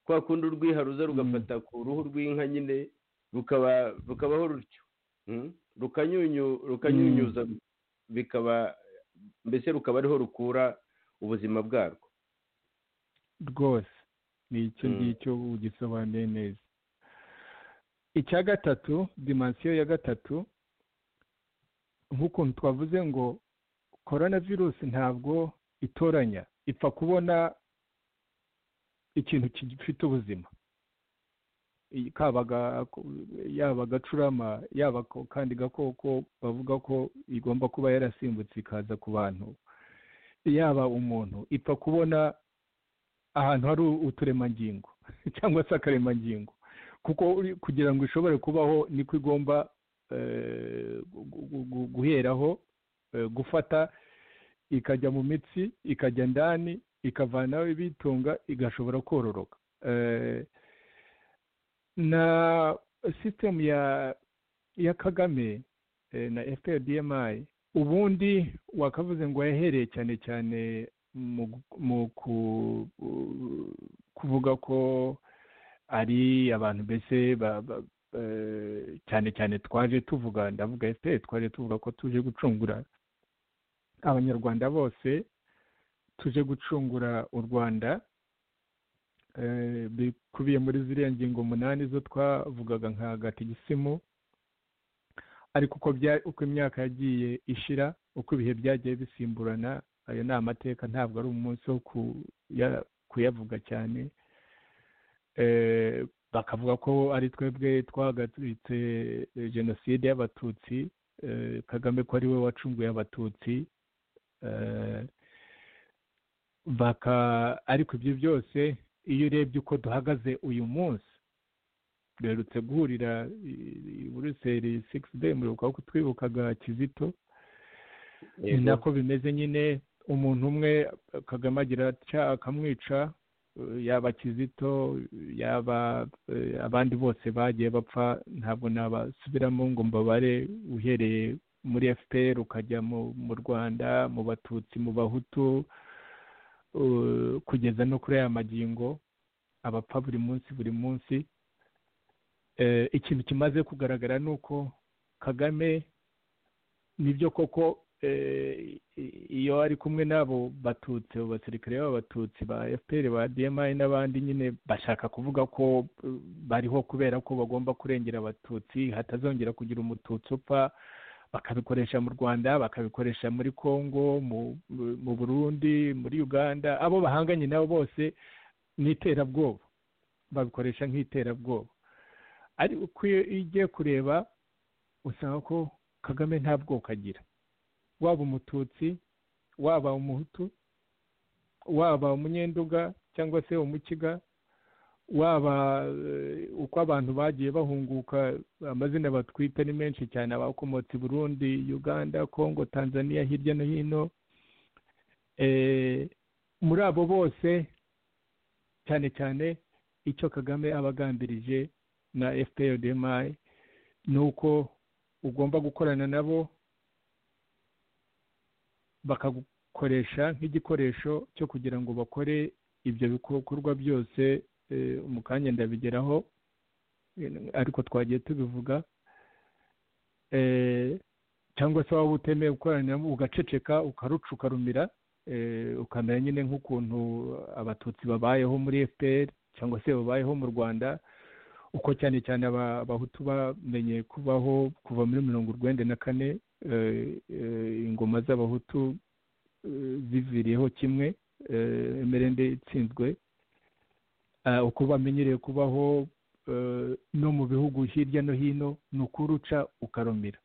kwa kundi urwiha ruza rugafata ku ruhu rw'inka nyine rukaba rukabaho rutyo Mm. rukanyunyu rukanyunyuza bikaba mbese rukaba ariho rukura ubuzima bwarwo rwose ni icyo Mm. ngicyo ugisobanuye neza icya gatatu dimansiyo ya gatatu nk'ukuntu twavuze ngo korona virusi ntabwo itoranya ipfa kubona ikintu gifite ubuzima Iyi- kaba aga- yaba agacurama yaba ako- kandi gakoko bavuga ko igomba kuba yarasimbutse ikaza ku bantu yaba umuntu ipfa kubona ahantu hari uturemangingo cyangwa se akaremangingo kuko uri- kugira ngo ishobore kubaho niko igomba eh, gu- gu- gu- guheraho eh, gufata ikajya mu mitsi ikajya ndani ikavanaho ibitunga igashobora kororoka Eh, na sisitemu ya ya kagame eh, na fprdmi ubundi wakavuze ngo yahereye cyane cyane mu gu- mu ku- u- kuvuga ko ari abantu mbese ba- ba- eh, cyane cyane twaje tuvuga ndavuga fpr twaje tuvuga ko tuje gucungura abanyarwanda bose tuje gucungura u rwanda eh, bikubiye muri ziriya ngingo umunani zo twavugaga nka gatigisimu ariko uko bya- uko imyaka yagiye ishira uko ibihe byagiye bisimburana ayo ni amateka ntabwo ari umunsi wo kuya- kuyavuga cyane Eh, bakavuga ko ari twebwe twahagaritse eh, jenoside y'abatutsi eh, kagame ko ari we wacunguye abatutsi eh, baka ariko ibyo byose iyo urebye uko duhagaze uyu munsi duherutse guhurira i- i buruseli sigisi deyi muribuka ko twibukaga kizito ni Yego. nako bimeze nyine umuntu umwe kagame agira atya akamwica eh, yaba kizito yaba eh, abandi bose bagiye bapfa ntabwo nabasubiramo ngo mbabare uhereye muri fpr ukajya mu mu rwanda mu batutsi mu bahutu eh, kugeza no kuri aya magingo abapfa buri munsi buri munsi Eh, ikintu kimaze kugaragara ni uko kagame nibyo koko eh, i- iyo ari kumwe n'abo batutsi abo basirikare b'abatutsi ba fpr ba dmi n'abandi nyine bashaka kuvuga ko eh, bariho kubera ko bagomba kurengera abatutsi hatazongera kugira umututsi upfa bakabikoresha mu rwanda bakabikoresha muri congo mu, mu- mu burundi muri uganda abo bahanganye nabo bose ni iterabwoba babikoresha nk'iterabwoba ariko uko iyo iyo ugiye kureba usanga ko kagame nta bwoko agira waba umututsi waba umuhutu waba umunyenduga cyangwa se umukiga waba eh, uko abantu bagiye bahunguka amazina batwita ni menshi cyane abakomotse i burundi uganda congo tanzania hirya no hino Eh, muri abo bose cyane cyane icyo kagame aba agambirije na fprdmi ni uko ugomba gukorana nabo bakagukoresha nk'igikoresho cyo kugira ngo bakore ibyo bikorwa byose eh, mu kanya ndabigeraho eh, ariko twagiye tubivuga Eh, cyangwa se waba utemeye gukorana nabo ugaceceka ukaruca ukarumira eh, ukamera nyine nk'ukuntu abatutsi babayeho muri fpr cyangwa se babayeho mu rwanda uko cyane cyane aba- abahutu bamenye kubaho kuva muri mirongo urwenda na kane eh, eh, ingoma z'abahutu eh, ziviriyeho kimwe eh, emerende itsinzwe Ah, uko bamenyereye kubaho eh, no mu bihugu hirya no hino ni ukuruca ukarumira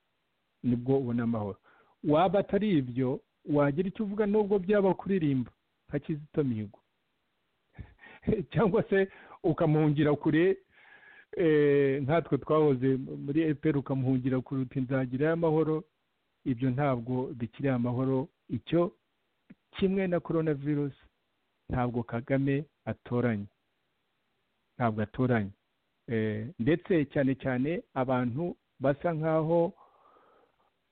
nibwo ubona amahoro waba atari ibyo wagira icyo uvuga nubwo byaba kuririmba nka kizito mihigo cyangwa se ukamuhungira kure eh, nkatwe twahoze muri epr ukamuhungira kure uti nzagirayo amahoro ibyo ntabwo bikiri amahoro icyo kimwe na korona virusi ntabwo kagame atoranya ntabwo atoranya Eh, ndetse cyane cyane abantu basa nk'aho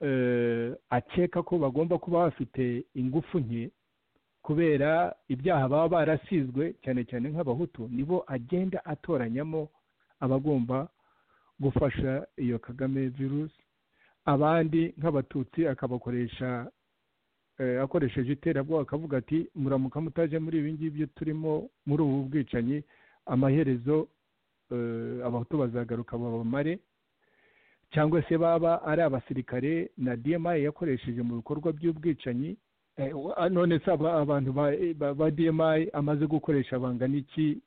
eh, akeka ko bagomba kuba bafite ingufu nke kubera ibyaha baba barasizwe cyane cyane nk'abahutu nibo agenda atoranyamo abagomba gufasha iyo kagame virusi abandi nk'abatutsi akabakoresha eh, akoresheje iterabwoba akavuga ati muramuka mutaje muri ibi ngibyo turimo muri ubu bwicanyi amaherezo eh, abahutu bazagaruka babamare cyangwa se baba ari abasirikare na dma yakoresheje mu bikorwa by'ubwicanyi Eh, wa- none se aba- abantu ba- ba- ba dmi amaze gukoresha bangana iki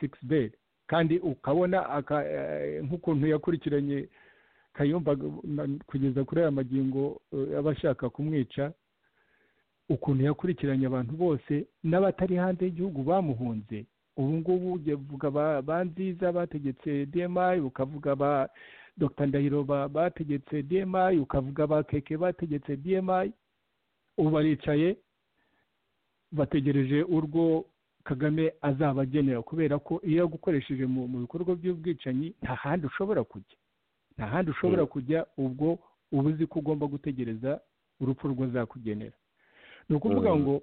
sigisi beyi kandi ukabona aka- eh, nk'ukuntu yakurikiranye kayumba na- kugeza kuri aya magingo eh, aba ashaka kumwica ukuntu yakurikiranye abantu bose n'abatari hanze y'igihugu bamuhunze ubu ngubu ujya uvuga ba- ba nziza bategetse dmi ukavuga ba dr ndahiro ba- bategetse dmi ukavuga ba keke bategetse dmi ubu baricaye bategereje urwo kagame azaba agenera kubera ko iyo yagukoresheje mu mu bikorwa by'ubwicanyi nta handi ushobora kujya nta handi ushobora kujya ubwo uba uzi ko ugomba gutegereza urupfu rw'uzakugenera ni ukuvuga Mm. ngo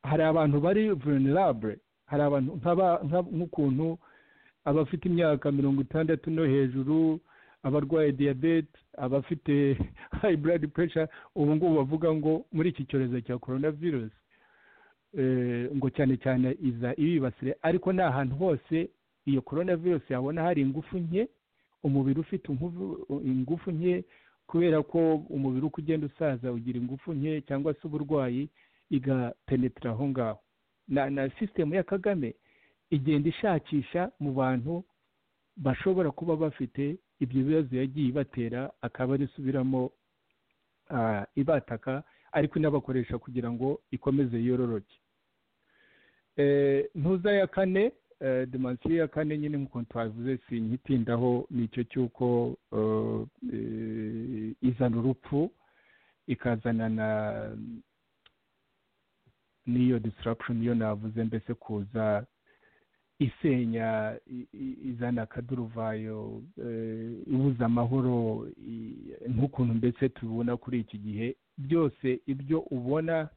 hari abantu bari vulnerable hari abantu nk'aba- nka- nk'ukuntu abafite imyaka mirongo itandatu no hejuru abarwaye diyabete abafite hayi blood pressure ubu ngubu bavuga ngo muri iki cyorezo cya korona virusi ngo cyane cyane iza ibibasire ariko ni ahantu hose iyo korona virusi yabona hari ingufu nke umubiri ufite ingufu- ingufu nke kubera ko umubiri uko ugenda usaza ugira ingufu nke cyangwa se uburwayi igapenetira aho ngaho na na sisitemu ya kagame igenda ishakisha mu bantu bashobora kuba bafite ibyo bibazo yagiye ibatera akaba arisubiramo ah, ibataka ariko inabakoresha kugira ngo ikomeze yororoke Eh, ntuza ya kane eh, dimansiyo ya kane nyine nk'ukuntu twavuze sinkitindaho ni icyo cy'uko eh, izana urupfu ikazana na n'iyo disruption yo navuze mbese kuza isenya i- i- izana akaduruvayo eh, ibuza amahoro i- nk'ukuntu mbese tubibona kuri iki gihe byose ibyo ubona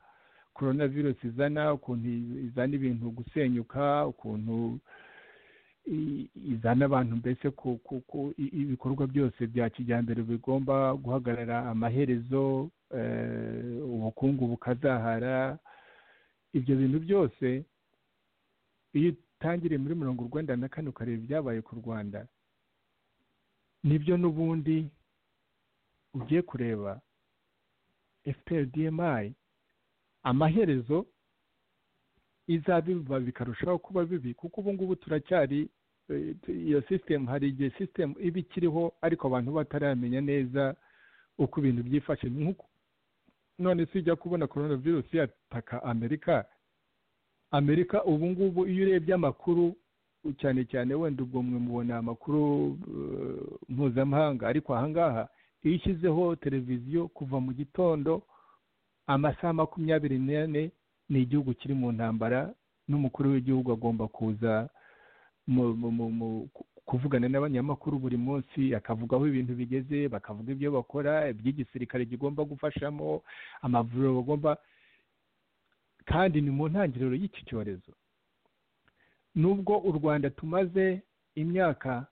korona virusi izana ukuntu iz- izana ibintu gusenyuka ukuntu i- izana abantu mbese ku ku- ku- i- ibikorwa byose bya kijyambere bigomba guhagarara amaherezo eh, ubukungu bukazahara ibyo bintu byose iyo utangiriye muri mirongo urwenda na kane ukareba ibyabaye ku rwanda nibyo n'ubundi ugiye kureba fpr dmi amaherezo izaba ibiba bikarushaho kuba bibi kuko ubu ngubu turacyari eh, tu- iyo sisitemu hari igihe sisitemu iba ikiriho ariko abantu bataramenya neza uko ibintu byifashe Nk'uko- none si ujya kubona korona virusi yataka amerika amerika ubu ngubu iyo urebye amakuru cyane cyane wenda ubwo mwe mubona amakuru eh, mpuzamahanga ariko ahangaha iyo ushyizeho televiziyo kuva mu gitondo amasaha makumyabiri n'ane ni igihugu kiri mu ntambara n'umukuru w'igihugu agomba kuza mu, mu, mu, mu, ku- kuvugana n'abanyamakuru buri munsi akavugaho ibintu bigeze bakavuga ibyo bakora iby'igisirikare kigomba gufashamo amavuriro bagomba kandi ni mu ntangiriro y'iki cyorezo nubwo u rwanda tumaze imyaka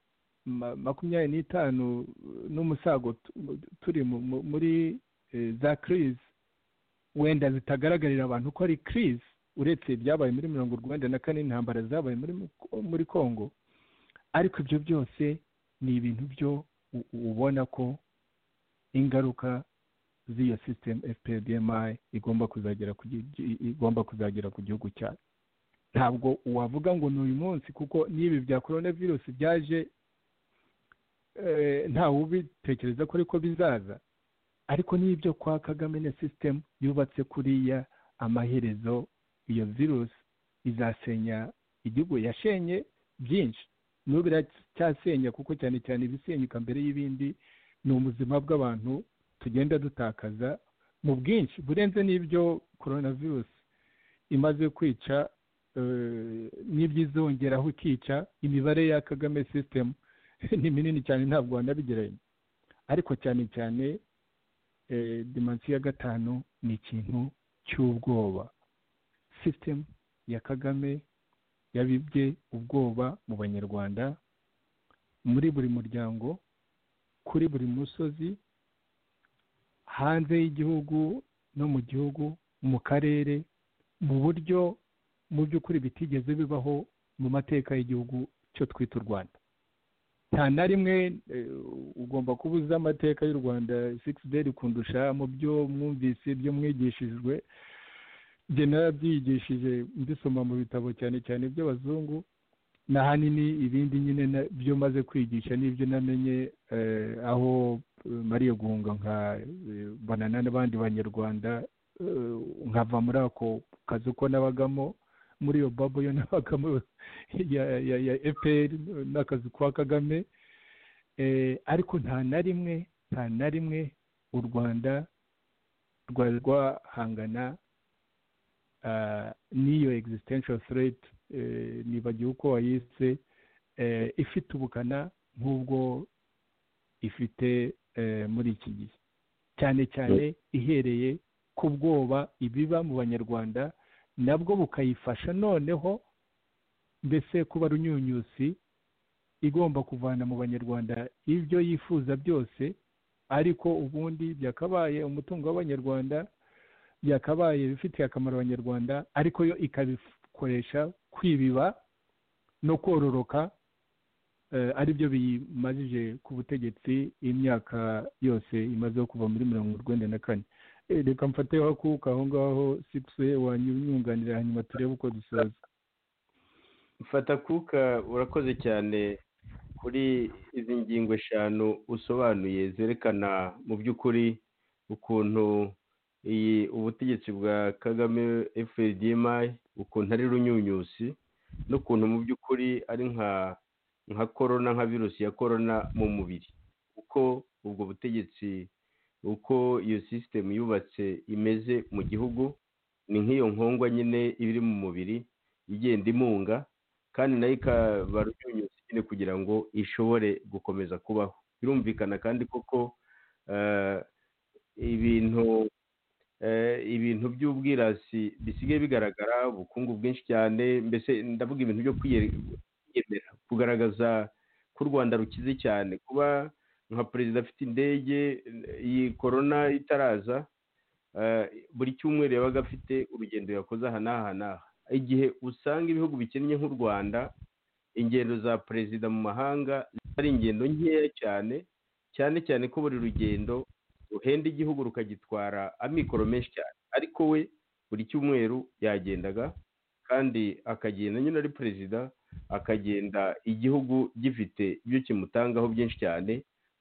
ma- makumyabiri n'itanu eh, n'umusago tu- turi mu- mu- muri eh, za crise wenda zitagaragarira abantu ko ari crise uretse ibyabaye muri mirongo urwenda na kane intambara zabaye muri muri congo ariko ibyo byose ni ibintu byo u- ubona ko ingaruka z'iyo system fpdmi igomba kuzagera ku gi- gi- igomba kuzagera ku gihugu cyacu ntabwo wavuga ngo ni uyu munsi kuko n'ibi bya coronavirus byaje eh, ntawe ubitekereza ko ariko bizaza ariko n'ibyo kwa kagame na system yubatse kuriya amaherezo iyo virusi izasenya igihugu yashenye byinci n'ubu iracyasenya kuko cyane cyane ibisenyuka mbere y'ibindi ni ubuzima bw'abantu tugenda dutakaza mu bwinshi burenze n'ibyo korona virusi imaze kwica eh, n'ibyo izongeraho ikica imibare ya kagame sisitemu ni minini cyane ntabwo wanabigereranya ariko cyane cyane eh, dimansiyo ya gatanu ni ikintu cy'ubwoba sisitemu ya kagame yabibye ubwoba mu banyarwanda muri buri muryango kuri buri musozi hanze y'igihugu no mu gihugu mu karere mu buryo mu by'ukuri bitigeze bibaho mu mateka y'igihugu cyo twita u rwanda nta na rimwe eh, ugomba kuba uzi amateka y'u rwanda sigisi deyi kundusha mu byo mwumvise ibyo mwigishijwe njye narabyigishije mbisoma mu bitabo cyane cyane by'abazungu na ahanini ibindi nyine na- byo maze kwigisha n'ibyo namenye eh, aho eh, mariye guhunga nka eh, banana n'abandi banyarwanda eh, nkava muri ako kazi ko nabagamo muri iyo babo yo nabagamo ya ya ya fpr n'akazi kwa kagame Eh, ariko nta na rimwe nta na rimwe u rwanda rwari rwahangana ah, n'iyo existential threat eh, nibagiwe uko wayise eh, ifite ubukana nk'ubwo ifite eh, muri iki gihe cyane cyane ihereye ku bwoba ibiba mu banyarwanda nabwo bukayifasha noneho mbese kuba runyunyusi igomba kuvana mu banyarwanda ibyo yifuza byose ariko ubundi byakabaye umutungo w'abanyarwanda byakabaye ibifitiye akamaro abanyarwanda ariko yo ikabikoresha kwibiba no kororoka ari byo biyimajije ku butegetsi imyaka yose imaze kuva muri mirongo urwenda na kane reka mfateho akuka aho ngaho sikuse wanyunganira hanyuma turebe uko dusoza fata kuka urakoze cyane kuri izi ngingo eshanu usobanuye zerekana mu by'ukuri ukuntu iyi ubutegetsi bwa kagame efuperi ukuntu ari runyunyusi n'ukuntu mu by'ukuri ari nka nka korona nka virusi ya korona mu mubiri uko ubwo butegetsi uko iyo sisitemu yubatse imeze mu gihugu ni nk'iyo nkongwa nyine iri mu mubiri igenda imunga kandi nayo ikaba runyunyusi nyine kugira ngo ishobore gukomeza kubaho birumvikana kandi koko ibintu ibintu by'ubwirasi bisigaye bigaragara ubukungu bwinshi cyane mbese ndavuga ibintu byo kwiyemera kugaragaza ko u rwanda rukize cyane kuba nka perezida afite indege iyi korona itaraza buri cyumweru yabaga afite urugendo yakoze aha n'aha n'aha igihe usanga ibihugu bikennye nk'u rwanda ingendo za perezida mu mahanga ari ingendo nkeya cyane cyane cyane ko buri rugendo ruhenda igihugu rukagitwara amikoro menshi cyane ariko we buri cyumweru yagendaga kandi akagenda nyine ari perezida akagenda igihugu gifite ibyo kimutangaho byinshi cyane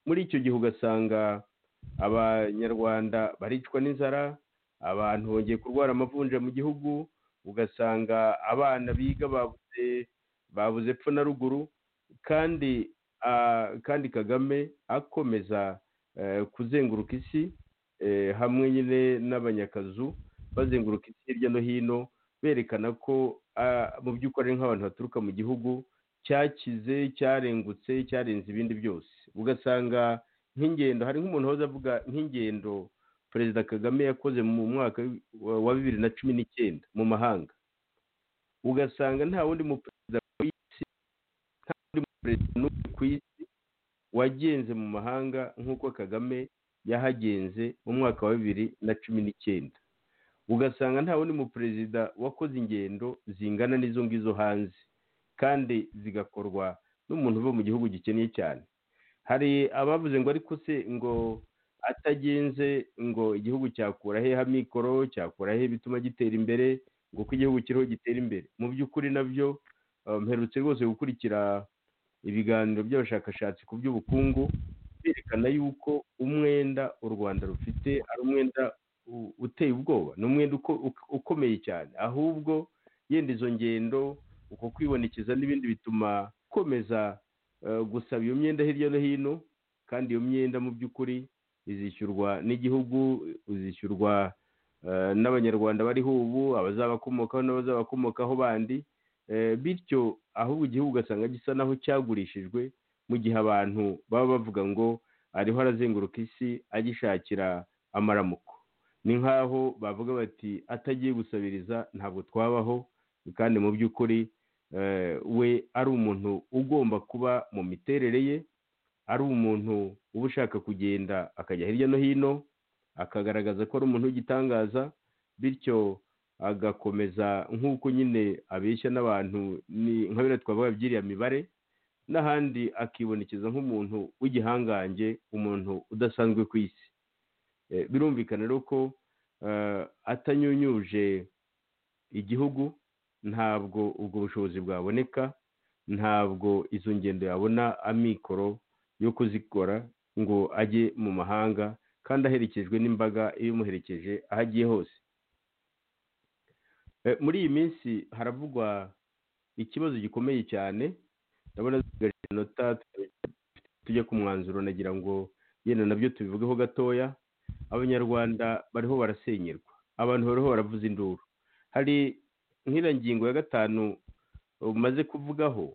muri icyo gihe ugasanga abanyarwanda baricwa n'inzara abantu bongeye kurwara amavunja mu gihugu ugasanga abana biga babuze babuze epfo na ruguru kandi kandi kagame akomeza kuzenguruka isi hamwe nyine n'abanyakazu bazenguruka isi hirya no hino berekana ko mu by'ukuri ari nk'abantu baturuka mu gihugu cyakize cyarengutse cyarenze ibindi byose ugasanga nk'ingendo hari nk'umuntu wahoze avuga nk'ingendo perezida kagame yakoze mu mwaka wa bibiri na cumi n'icyenda mu mahanga ugasanga nta wundi muperezida ku isi nta wundi muperezida n'umwe ku isi wagenze mu mahanga nk'uko kagame yahagenze mu mwaka wa bibiri na cumi n'icyenda ugasanga nta wundi muperezida wakoze ingendo zingana n'izo ngizo hanze kandi zigakorwa n'umuntu uva mu gihugu gikennye cyane hari abavuze ngo ariko se ngo atagenze ngo igihugu cyakura he amikoro cyakura he bituma gitera imbere ngo uko igihugu kiriho gitera imbere mu by'ukuri nabyo mperutse rwose gukurikira ibiganiro by'abashakashatsi ku by'ubukungu berekana yuko umwenda u rwanda rufite ari umwenda uteye ubwoba ni umwenda ukomeye cyane ahubwo yenda izo ngendo uko kwibonekeza n'ibindi bituma ukomeza gusaba iyo myenda hirya no hino kandi iyo myenda mu by'ukuri izishyurwa n'igihugu izishyurwa n'abanyarwanda bariho ubu abazabakomokaho n'abazabakomokaho bandi bityo ahubwo igihugu ugasanga gisa naho cyagurishijwe mu gihe abantu baba bavuga ngo ariho arazenguruka isi agishakira amaramuko ni nk'aho bavuga bati atagiye gusabiriza ntabwo twabaho kandi mu by'ukuri we ari umuntu ugomba kuba mu miterere ye ari umuntu uba ushaka kugenda akajya hirya no hino akagaragaza ko ari umuntu w'igitangaza bityo agakomeza nk'uko nyine abeshya n'abantu nka biriya twavuga byiriya mibare n'ahandi akibonekeza nk'umuntu w'igihangange umuntu udasanzwe ku isi birumvikana rero ko atanyunyuje igihugu ntabwo ubwo bushobozi bwaboneka ntabwo izo ngendo yabona amikoro yo kuzikora ngo ajye mu mahanga kandi aherekejwe n'imbaga ibimuherekeje aho agiye hose muri iyi minsi haravugwa ikibazo gikomeye cyane ndabona zigaje inota tujya ku mwanzuro nagira ngo yenda nabyo tubivugeho gatoya abanyarwanda bariho barasenyerwa abantu bariho baravuza induru hari nk'iriya ngingo ya gatanu umaze kuvugaho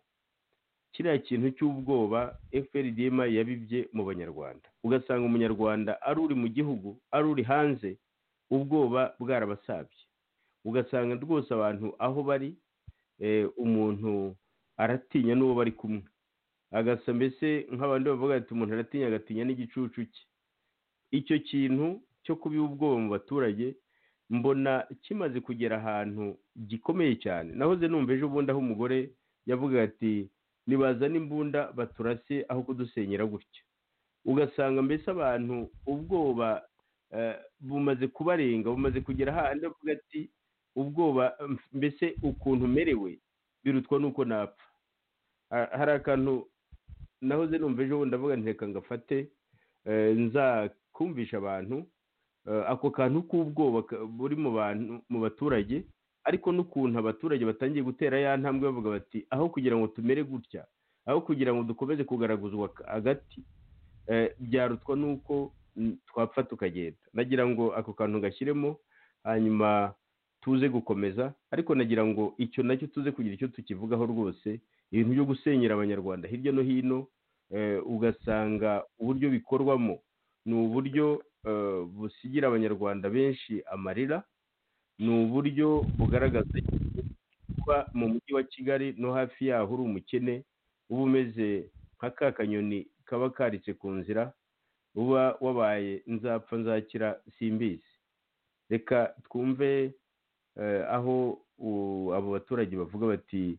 kiriya kintu cy'ubwoba fprdm yabibye mu banyarwanda ugasanga umunyarwanda ari uri mu gihugu ari uri hanze ubwoba bwarabasabye ugasanga rwose abantu aho bari umuntu aratinya n'uwo bari kumwe agasa mbese nk'abandi bavuga ati umuntu aratinya agatinya n'igicucu cye icyo kintu cyo kubiha ubwoba mu baturage mbona kimaze kugera ahantu gikomeye cyane nahoze numva ejo bundi aho umugore yavuga ati nibazane imbunda baturase aho kudusenyera gutya ugasanga mbese abantu ubwoba bumaze kubarenga bumaze kugera ahandi avuga ati ubwoba mbese ukuntu umerewe birutwa n'uko napfa hari akantu nahoze numva ejo bundi avuga nteka ngafate nzakumvisha abantu ako kantu k'ubwoba buri mu bantu mu baturage ariko n'ukuntu abaturage batangiye gutera ya ntambwe bavuga bati aho kugira ngo tumere gutya aho kugira ngo dukomeze kugaraguzwa hagati byarutwa n'uko twapfa tukagenda nagira ngo ako kantu gashyiremo hanyuma tuze gukomeza ariko nagira ngo icyo nacyo tuze kugira icyo tukivugaho rwose ibintu byo gusenyera abanyarwanda hirya no hino ugasanga uburyo bikorwamo ni uburyo busigira abanyarwanda benshi amarira ni uburyo bugaragaza kuba mu mujyi wa kigali no hafi yaho uri umukene uba umeze nka ka kanyoni kaba karitse ku nzira uba wabaye nzapfa nzakira simbizi reka twumve aho abo baturage bavuga bati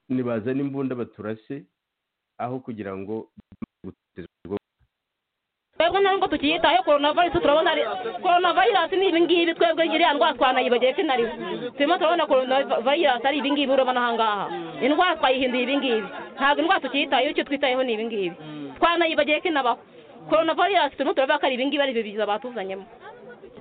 nibazane imbunda baturase aho kugira ngo twebwe ntabwo tukiyitaho korona virusi turabona korona virusi ni ibingibi twebwe iriya ndwara twanayibagiye ko inariwe turimo turabona korona virusi ari ibingibi urabona aha ngaha indwara twayihinduye ibingibi ntabwo indwara tukiyitaho icyo twitayeho ni ibingibi twanayibagiye ko inabaho korona virusi turimo turabona ko ari ibingibi ari ibiza batuzanyemo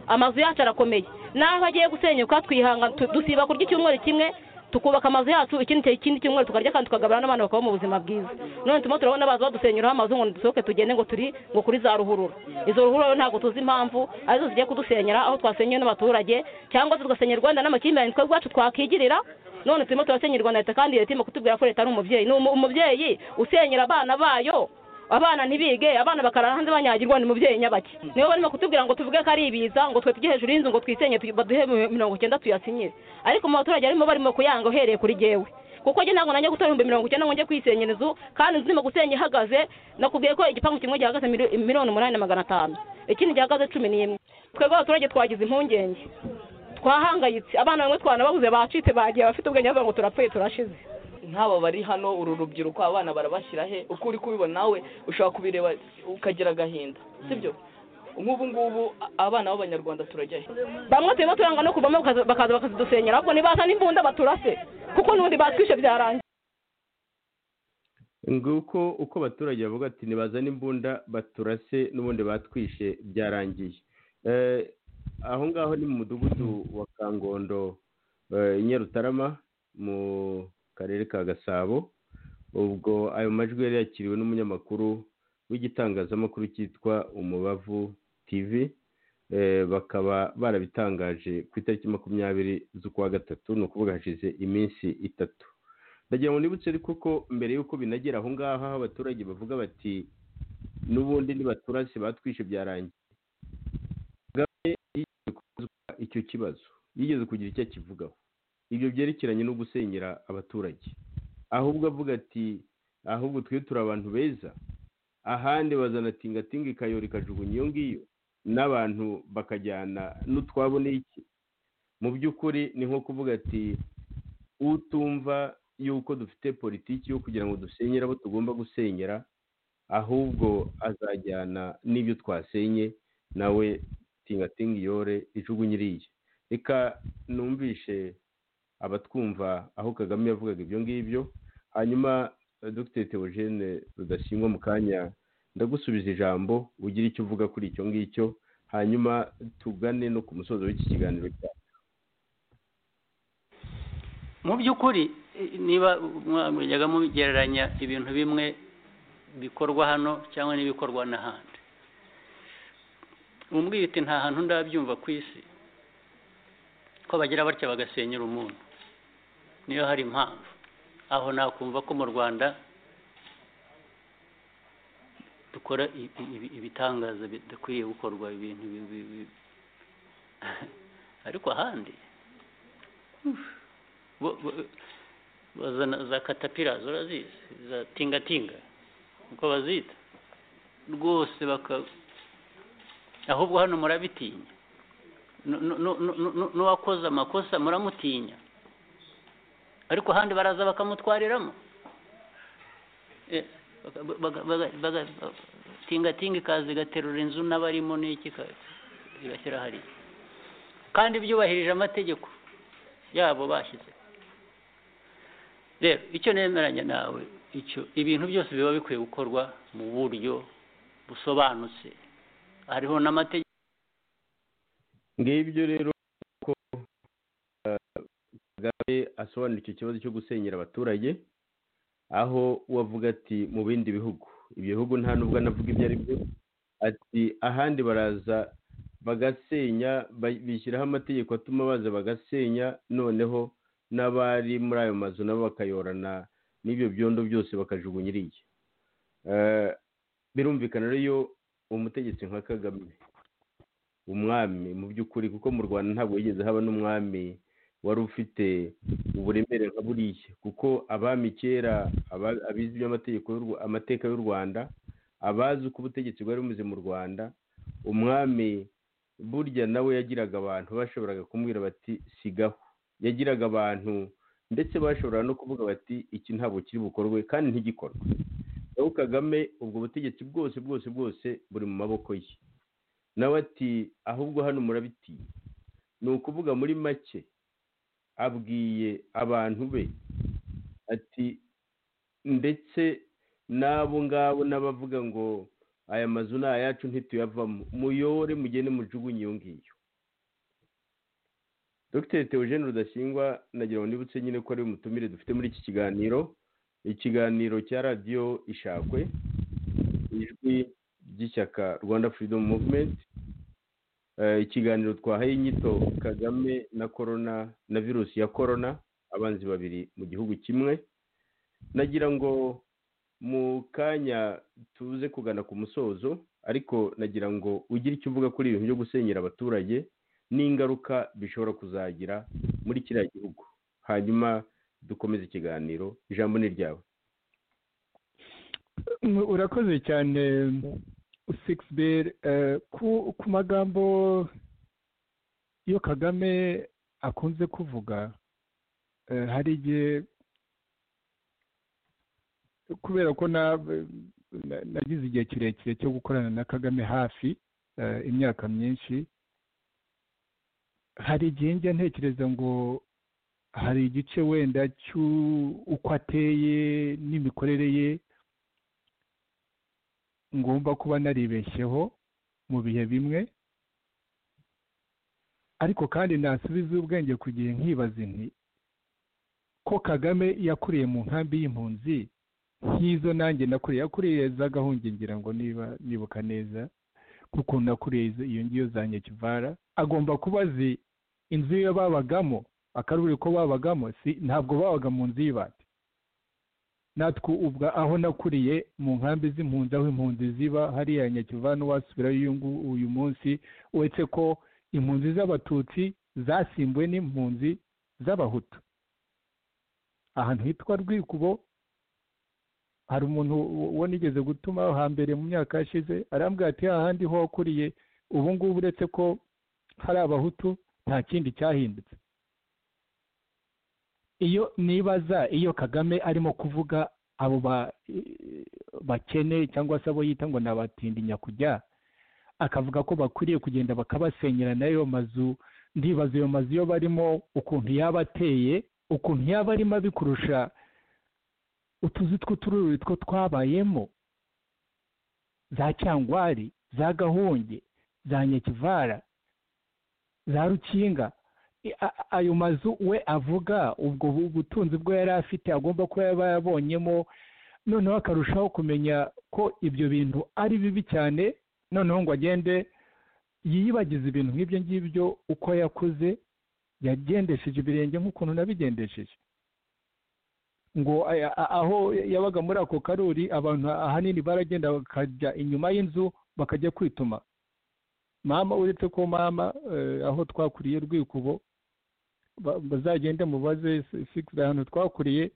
amazu yacu arakomeye n'aho agiye gusenyuka twihanga dusiba kurya icyumweru kimwe tukubaka amazu yacu ikindi ikindi cyumweru tukarya kandi tukagabana n'abantu bakabaho mu buzima bwiza none turimo turabona abazi badusenyeraho amazu ngo dusohoke tugende ngo turi ngo kuri za ruhurura izo ruhurura ntabwo tuzi impamvu arizo zigiye kudusenyera aho twasenywe n'abaturage cyangwa se tugasenyera u rwanda n'amakimbirane twebwe iwacu twakigirira none turimo turasenyera u rwanda leta kandi leta irimo kutubwira ko leta ari umubyeyi ni umubyeyi usenyera abana bayo abana ntibige abana bakarara hanze banyagirwa ni umubyeyi nyabake nibo barimo kutubwira ngo tuvuge ko ari ibiza ngo twe tujye hejuru y'inzu ngo twisenye baduhe mirongo icyenda tuyasinyire ariko mu baturage barimo barimo kuyanga uhereye kuri jyewe kuko njye ntabwo nanjye gutora ibihumbi mirongo icyenda ngo njye kwisenyera inzu kandi inzu irimo gusenya ihagaze nakubwiye ko igipangu kimwe gihagaze miliyoni umunani na magana atanu ikindi gihagaze cumi n'imwe twebwe abaturage twagize impungenge twahangayitse abana bamwe twanababuze bacitse bagiye abafite ubwenge bavuga ngo turapfuye turashize nk'aba bari hano uru rubyiruko abana barabashyira he uko uri kubibona nawe ushobora kubireba ukagira agahinda sibyo nk'ubu ngubu abana b'abanyarwanda turajya he bamwe turimo turanga no kuvamo bakaza bakazidusenyera ahubwo ntibazane imbunda baturase kuko n'ubundi batwishe byarangiye nguko uko abaturage bavuga ati ntibazane imbunda baturase n'ubundi batwishe byarangiye aho ngaho ni mu mudugudu wa kangondo nyarutarama mu karere ka gasabo ubwo ayo majwi yari yakiriwe n'umunyamakuru w'igitangazamakuru cyitwa umubavu tv bakaba barabitangaje ku itariki makumyabiri z'ukwa gatatu ni ukuvuga hashize iminsi itatu ndagira ngo nibutse ariko ko mbere y'uko binagera aho ngaho aho abaturage bavuga bati n'ubundi nibaturase batwishe byarangiye icyo kibazo yigeze kugira icyo akivugaho ibyo byerekeranye no gusenyera abaturage ahubwo avuga ati ahubwo twe turi abantu beza ahandi bazana tingatinga ikayora ikajugunya iyo ngiyo n'abantu bakajyana n'utwabo n'iki mu by'ukuri ni nko kuvuga ati utumva yuko dufite politiki yo kugira ngo dusenyere abo tugomba gusenyera ahubwo azajyana n'ibyo twasenye nawe tingatinga iyore ijugunya iriya reka numvishe abatwumva aho kagame yavugaga ibyo ngibyo hanyuma dogiteri teogene rudashyingwa mu kanya ndagusubiza ijambo ugira icyo uvuga kuri icyo ngicyo hanyuma tugane no ku musozo w'iki kiganiro cyacu mu by'ukuri niba mwajyaga mugereranya ibintu bimwe bikorwa hano cyangwa n'ibikorwa n'ahandi uti nta hantu ndabyumva ku isi ko bagira batya bagasenyera umuntu niyo hari impamvu aho nakumva ko mu rwanda dukora i- i- ibi- ibitangaza bidakwiye gukorwa ibintu bi- bi- bi- ariko ahandi uff, bo- bo- bazana za katapira urazizi za tingatinga uko bazita rwose baka ahubwo hano murabitinya Nu- nu- nu- nu- nu- n'uwakoze amakosa muramutinya ariko ahandi baraza bakamutwariramo Eh, baka- baka- baka- baka- tingatinga ikaza igaterura inzu n'abarimo n'iki ka- igashyira hariya kandi byubahirije amategeko yabo bashyize rero icyo nemeranya nawe icyo ibintu byose biba bikwiye gukorwa mu buryo busobanutse hariho n'amategeko ngibyo rero ko eh, kagame asobanura icyo kibazo cyo gusenyera abaturage aho we avuga ati mu bindi bihugu ibyo bihugu nta nubwo anavuga ibyo ari byo ati ahandi baraza bagasenya ba- bishyiraho amategeko atuma baza bagasenya noneho n'abari muri ayo mazu nabo bakayorana n'ibyo byondo byose bakajugunya iriya Eh, birumvikana rero umutegetsi nka kagame umwami mu by'ukuri kuko mu rwanda ntabwo yigeze haba n'umwami wari ufite uburemere nka buriya kuko abami kera aba- abizi iby'amategeko y'u Rwa- amateka y'u rwanda abazi uko ubutegetsi bwari bumeze mu rwanda umwami burya nawe yagiraga abantu bashoboraga kumubwira bati sigaho yagiraga abantu ndetse bashoboraga no kuvuga bati iki ntabwo kiri bukorwe kandi ntigikorwe nawe kagame ubwo butegetsi bwose bwose bwose buri mu maboko ye nawe ati ahubwo hano murabitinya ni ukuvuga muri make abwiye abantu be ati ndetse n'abo ngabo n'abavuga ngo aya mazu ni ayacu ntituyavamo muyore mugende mujugunye iyo ngiyo dogiteri teogene rudasingwa nagira ngo nibutse nyine ko ari umutumire dufite muri iki kiganiro ikiganiro cya radiyo ishakwe ijwi ry'ishyaka rwanda freedom movement Eh, ikiganiro twahaye inyito kagame na corona na virusi ya corona abanzi babiri mu gihugu kimwe nagira ngo mu kanya tuze kugana ku musozo ariko nagira ngo ugire icyo uvuga kuri ibintu byo gusenyera abaturage n'ingaruka bishobora kuzagira muri kiriya gihugu hanyuma dukomeze ikiganiro ijambo ni ryawe Mm, urakoze cyane six bel ku ku magambo yo kagame akunze kuvuga eh, hari igihe kubera ko na- na- nagize igihe kirekire cyo gukorana na kagame hafi eh, imyaka myinshi hari igihe njya ntekereza ngo hari igice wenda cy'uko ateye n'imikorere ye ngomba kuba naribeshyeho mu bihe bimwe ariko kandi nasubiza ubwenge ku gihe nkibaza nti ko kagame yakuriye mu nkambi y'impunzi nk'izo nanjye nakuriye yakuriye z'agahunge ngira ngo niba nibuka neza kuko nakuriye izo- iyo ngiyo za nyekivara agomba kuba azi inzu yo babagamo akaruriko babagamo si ntabwo babaga mu nzu y'ibati natwe ubwa aho nakuriye mu nkambi z'impunzi aho impunzi ziba hariya nyakivana wasubirayo uyu ngu- uyu munsi uretse ko impunzi z'abatutsi zasimbuwe n'impunzi z'abahutu ahantu hitwa rwikubo hari umuntu wo- wo nigeze gutuma hambere mu myaka yashize arambwira ati hahandi ho wakuriye ubu ngubu uretse ko hari abahutu nta kindi cyahindutse iyo nibaza iyo kagame arimo kuvuga abo ba- bakene cyangwa se abo yita ngo ni abatindi nyakujya akavuga ko bakwiriye kugenda bakabasenyera n'ayo mazu ndibaza ayo mazu yo barimo ukuntu yaba ateye ukuntu yaba arimo abikurusha utuzu tw'utururi two twabayemo za cyangwari za gahunge za nyakivara za rukinga I- a- ayo mazu we avuga ubwo bu- butunzi bwo yari afite agomba kuba yaba yabonyemo noneho akarushaho kumenya ko ibyo bintu ari bibi cyane noneho ngo agende yiyibagize ibintu nk'ibyo ngibyo uko yakuze yagendesheje ibirenge nk'ukuntu nabigendesheje ngo aya- a- aho yabaga muri ako karuri abantu ahanini baragenda bakajya inyuma y'inzu bakajya kwituma mama uretse ko mama eh, aho twakuriye rwikubo ba- bazagende mubaze fikisi ahantu twakuriye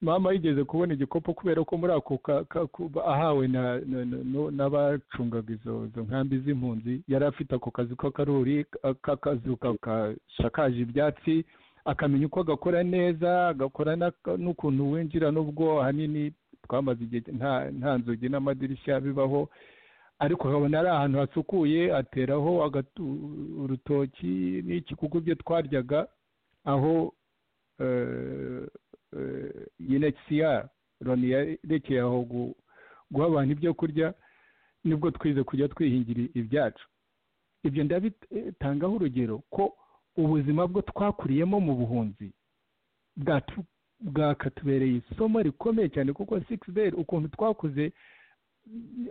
mama yigeze kubona igikopo kubera ko muri ako ka- ka- ku- ahawe na- na- na- no- n'abacungaga izo izo nkambi z'impunzi yari afite ako kazi k'akaruri ka- k'akazu ka- gashakaje ibyatsi akamenya uko agakora neza agakora n'aka- n'ukuntu winjira n'ubwo ahanini twamaze igihe nta nta nzugi n'amadirishya bibaho ariko akabona ari ahantu hasukuye ateraho agatu- urutoki n'iki kuko ibyo twaryaga aho eh, eh, UNHCR Loni yarekeye aho gu- guha abantu ibyo kurya nibwo twize kujya twihingira ibyacu ibyo ndabitangaho urugero ko ubuzima bwo twakuriyemo mu buhunzi bwatu- bwakatubereye isomo rikomeye cyane kuko sikisi beri ukuntu twakuze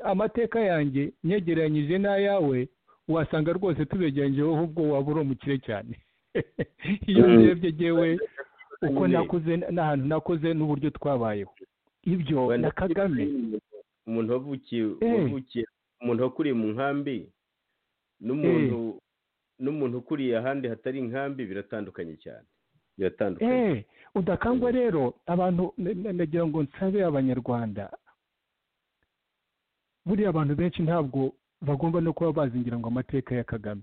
amateka yanjye nyegeranyije n'ayawe wasanga rwose tubegeranyije wowe ubwo waba uri umukire cyane iyo Mm. urebye yewe uko nakuze n'ahantu nakuze n'uburyo twabayeho ibyo Wenda na kagame umuntu wavukiye Eh. wavukiye umuntu wakuriye mu nkambi n'umuntu n'umuntu ukuriye ahandi hatari inkambi biratandukanye cyane biratandukanye Eh, udakangwa rero abantu na- na- nagira ngo nsabe abanyarwanda buriya abantu benshi ntabwo bagomba no kuba bazingira ngo amateka ya kagame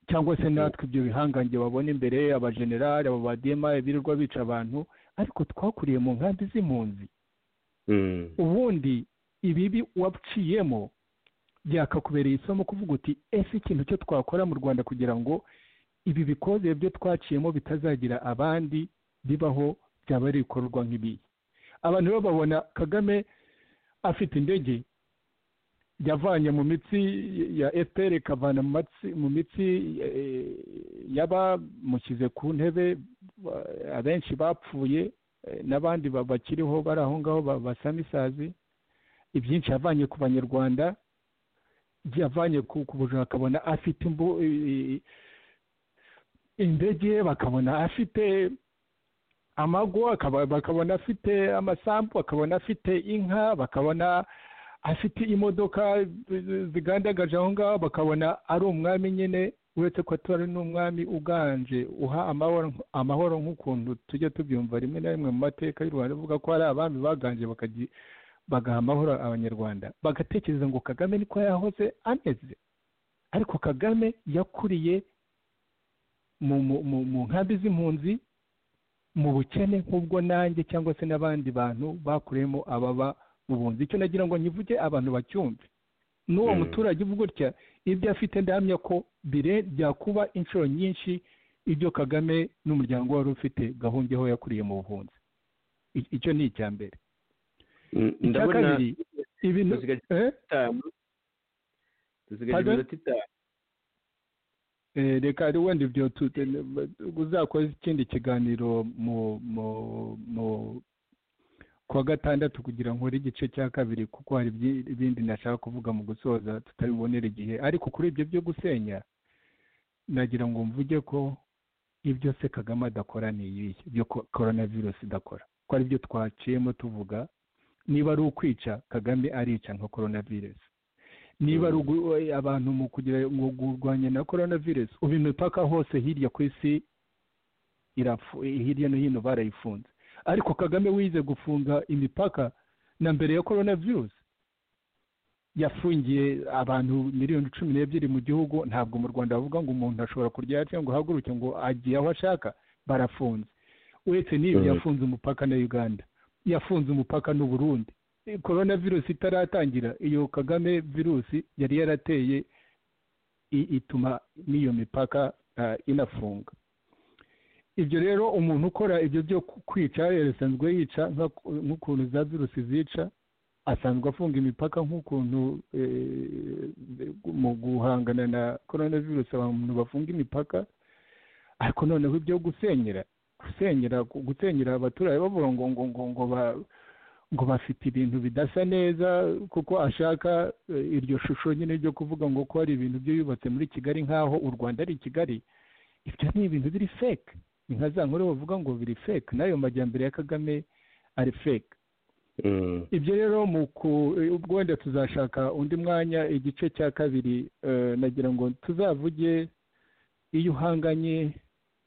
cyangwa se natwe ibyo bihangange babona imbere abajenerali aba badema ibirirwa bica abantu ariko twakuriye mu nkambi z'impunzi Mm. ubundi ibibi waciyemo byakakubereye isomo kuvuga uti ese ikintu cyo twakora mu rwanda kugira ngo ibi bikoze byo twaciyemo bitazagira abandi bibaho byaba ari ibikorwa nk'ibiyi abantu rero babona kagame afite indege yavanye mu mitsi ya fpr ikavana mu matsi- mu mitsi eh, y'abamushyize ku ntebe ba- abenshi bapfuye eh, n'abandi ba- bakiriho bari aho ngaho ba- basamisazi ibyinshi yavanye ku banyarwanda yavanye ku ku bujura akabona afite imbu- i- i- indege bakabona afite amago akaba- bakabona afite amasambu bakabona afite inka bakabona afite imodoka zi- zigandagaje aho ngaho bakabona ari umwami nyine uretse ko atari n'umwami uganje uha amahoro amahoro nk'ukuntu tujya tubyumva rimwe na rimwe mu mateka y'u rwanda avuga ko hari abami baganje bakagi- bagaha amahoro abanyarwanda bagatekereza ngo kagame niko yahoze ameze ariko kagame yakuriye mu mu- mu- mu nkambi z'impunzi mu bukene nk'ubwo nanjye cyangwa se n'abandi bantu bakuriyemo ababa ubundi icyo nagira ngo nyivuge abantu bacyumve n'uwo Mm. muturage uvuga utya ibyo afite ndahamya ko bire byakuba inshuro nyinshi ibyo kagame n'umuryango wari ufite gahungeho yakuriye mu buhunzi I- icyo ni icya mbere Mm, icya ndabona kabiri ibintu dusigaje eh? itanu dusigaje Pardon? iminota itanu Eh, reka ari wenda ibyo tu- tu- uzakora ikindi kiganiro mu mu mu kuwa gatandatu kugira ngo nkore igice cya kabiri kuko hari ibyi- ibindi nashaka kuvuga mu gusoza tutabibonera igihe ariko kuri ibyo byo gusenya nagira ngo mvuge ko ibyo se kagame adakora ni ibihe byo ko- coronavirus idakora ko ari byo twaciyemo tuvuga niba ari ukwica kagame arica nka coronavirus niba ari ugu- we- abantu mu kugira ngo kurwanya na corona virus ubu imipaka hose hirya ku isi irafu- hirya no hino barayifunze ariko kagame wize gufunga imipaka na mbere ya corona virus yafungiye abantu miliyoni cumi n'ebyiri mu gihugu ntabwo mu rwanda bavuga ngo umuntu ashobora kurya cyangwa ngo ahaguruke ngo agiye aho ashaka barafunze uretse n'ibyo Mhm. yafunze umupaka na uganda yafunze umupaka n'u Burundi korona virusi itaratangira iyo kagame virusi yari yarateye i- ituma n'iyo mipaka ah, inafunga ibyo rero umuntu ukora ibyo byo ku- kwica yasanzwe yica nka- nk'ukuntu za virusi zica asanzwe afunga imipaka nk'ukuntu eh, mu guhangana na korona virusi abantu bafunga imipaka ariko noneho ibyo gusenyera gusenyera gusenyera abaturage bavuga ngo ngo ngo ngo ba- ngo bafite ibintu bidasa neza kuko ashaka eh, iryo shusho nyine ryo kuvuga ngo ko hari ibintu byo yubatse muri kigali nk'aho u rwanda ari kigali ibyo ni ibintu biri feke inka za nkuru bavuga ngo biri fake n'ayo majyambere ya kagame ari fake Mm. ibyo rero mu ku- eh, ubwo wenda tuzashaka undi mwanya igice cya kabiri eh, nagira ngo tuzavuge iyo uhanganye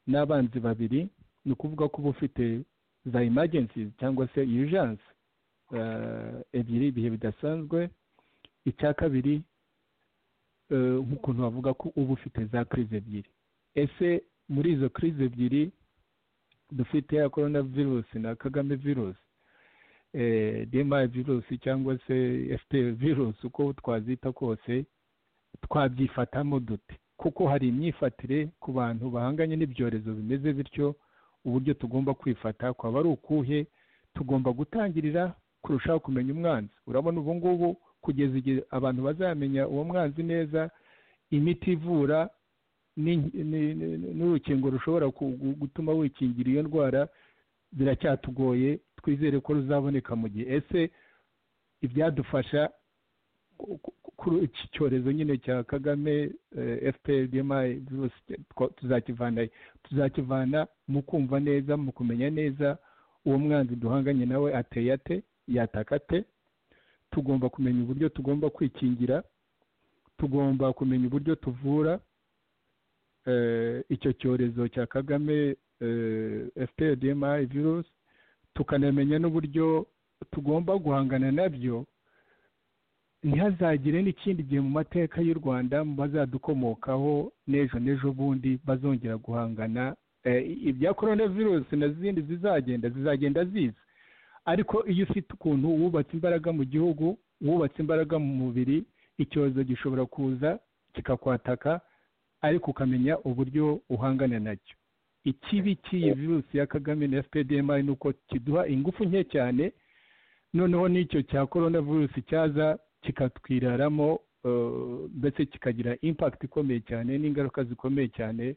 n'abanzi babiri ni ukuvuga ko uba ufite za emergencies cyangwa se urgence eh, ebyiri ibihe bidasanzwe icya kabiri eh, nk'ukuntu bavuga ko uba ufite za crise ebyiri ese muri izo crise ebyiri dufite ya corona virus na kagame virus eh, dma virusi cyangwa se ft virusi uko twazita kose twabyifatamo dute kuko hari imyifatire ku bantu bahanganye n'ibyorezo bimeze bityo uburyo tugomba kwifata kwaba ari ukuhe tugomba gutangirira kurushaho kumenya umwanzi urabona ubu ngubu kugeza igihe abantu bazamenya uwo mwanzi neza imiti ivura n'in- ni- ni- n'urukingo rushobora ku- gu- gutuma wikingira iyo ndwara biracyatugoye twizere ko ruzaboneka mu gihe ese ibyadufasha ku- ku- kuri iki cyorezo nyine cya kagame fpr dmi virusi two- tuzakivana he? tuzakivana mu kumva neza mu kumenya neza uwo mwanzi duhanganye nawe ateye ate yataka ate tugomba kumenya uburyo tugomba kwikingira tugomba kumenya uburyo tuvura eh, icyo cyorezo cya kagame fpr dmi virusi tukanamenya n'uburyo tugomba guhangana nabyo ntihazagire n'ikindi gihe mu mateka y'u rwanda mu bazadukomokaho n'ejo n'ejo bundi bazongera guhangana Eh, ibya korona virusi na zindi zizagenda zizagenda ziza ariko iyo ufite ukuntu wubatse imbaraga mu gihugu wubatse imbaraga mu mubiri icyorezo gishobora kuza kikakwataka ariko ukamenya uburyo uhangana nacyo ikibi cy'iyi virusi ya kagame na fpdm ni uko kiduha ingufu nke cyane noneho n'icyo cya korona virusi cyaza kikatwiraramo eh, ndetse kikagira impact ikomeye cyane n'ingaruka zikomeye cyane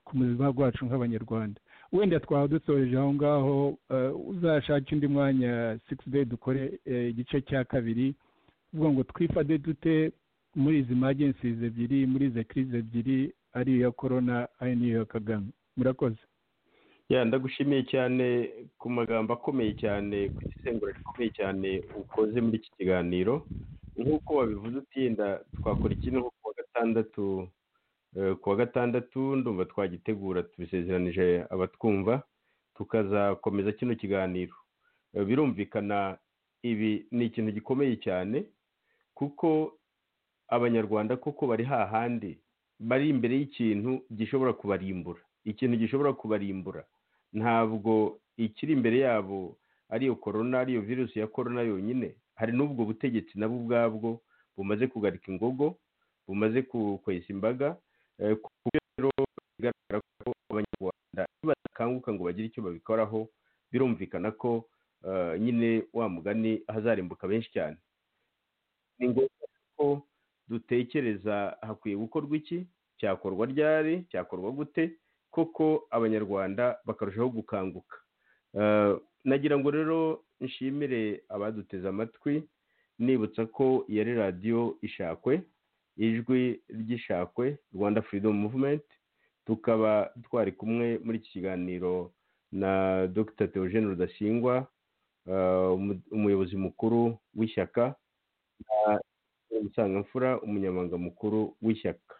ku buzima bwacu nk'abanyarwanda wenda twaba dusoreje aho ngaho eh, uzashake undi mwanya six day dukore eh, igice cya kabiri tuvuga ngo twifate dute muri izi magencies ebyiri muri izi crise ebyiri ari iya korona ari n'iya kagame murakoze ya ndagushimiye cyane ku magambo akomeye cyane ku isengura rikomeye cyane ukoze muri iki kiganiro nk'uko wabivuze utinda twakora iki nko kuwa gatandatu eh, kuwa gatandatu ndumva twagitegura tubisezeranije abatwumva tukazakomeza kino kiganiro Eh, birumvikana ibi ni ikintu gikomeye cyane kuko abanyarwanda koko bari hahandi bari imbere y'ikintu gishobora kubarimbura ikintu gishobora kubarimbura ntabwo ikiri imbere yabo ariyo korona ariyo virusi ya korona yonyine hari n'ubwo butegetsi nabo ubwabwo bumaze kugarika ingogo bumaze ku- kwesa imbaga eh, ku buryo rero bigaragara ko abanyarwanda nibakanguka ngo bagire icyo babikoraho birumvikana ko eh, nyine wa mugani hazarimbuka benshi cyane ni ngombwa ko dutekereza hakwiye gukorwa iki cyakorwa ryari cyakorwa gute koko abanyarwanda bakarushaho gukanguka Eh, nagira ngo rero nshimire abaduteze amatwi nibutsa ko yari radiyo ishakwe ijwi ry'ishakwe rwanda freedom movement tukaba twari kumwe muri iki kiganiro na dr theogene rudasingwa eh, umu- umuyobozi mukuru w'ishyaka na musangamfura umunyamabanga mukuru w'ishyaka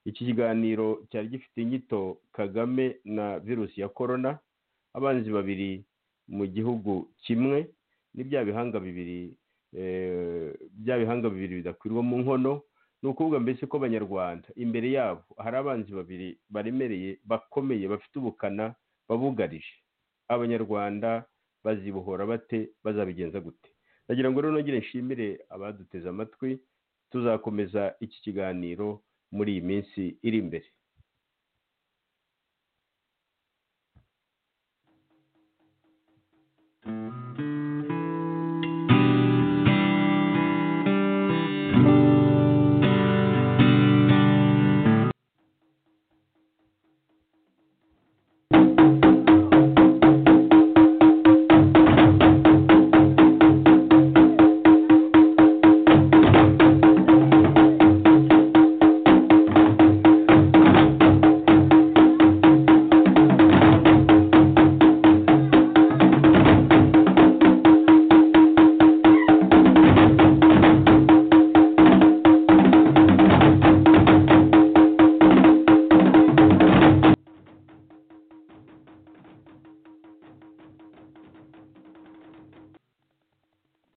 iki kiganiro cyari gifite inyito kagame na virusi ya korona abanzi babiri mu gihugu kimwe ni bya bihanga bibiri eh, bya bihanga bibiri bidakwirwa mu nkono ni ukuvuga mbese ko abanyarwanda imbere yabo hari abanzi babiri baremereye bakomeye bafite ubukana babugarije abanyarwanda bazibohora bate bazabigenza gute nagira ngo rero nongere nshimire abaduteze amatwi tuzakomeza iki kiganiro muri iyi minsi iri imbere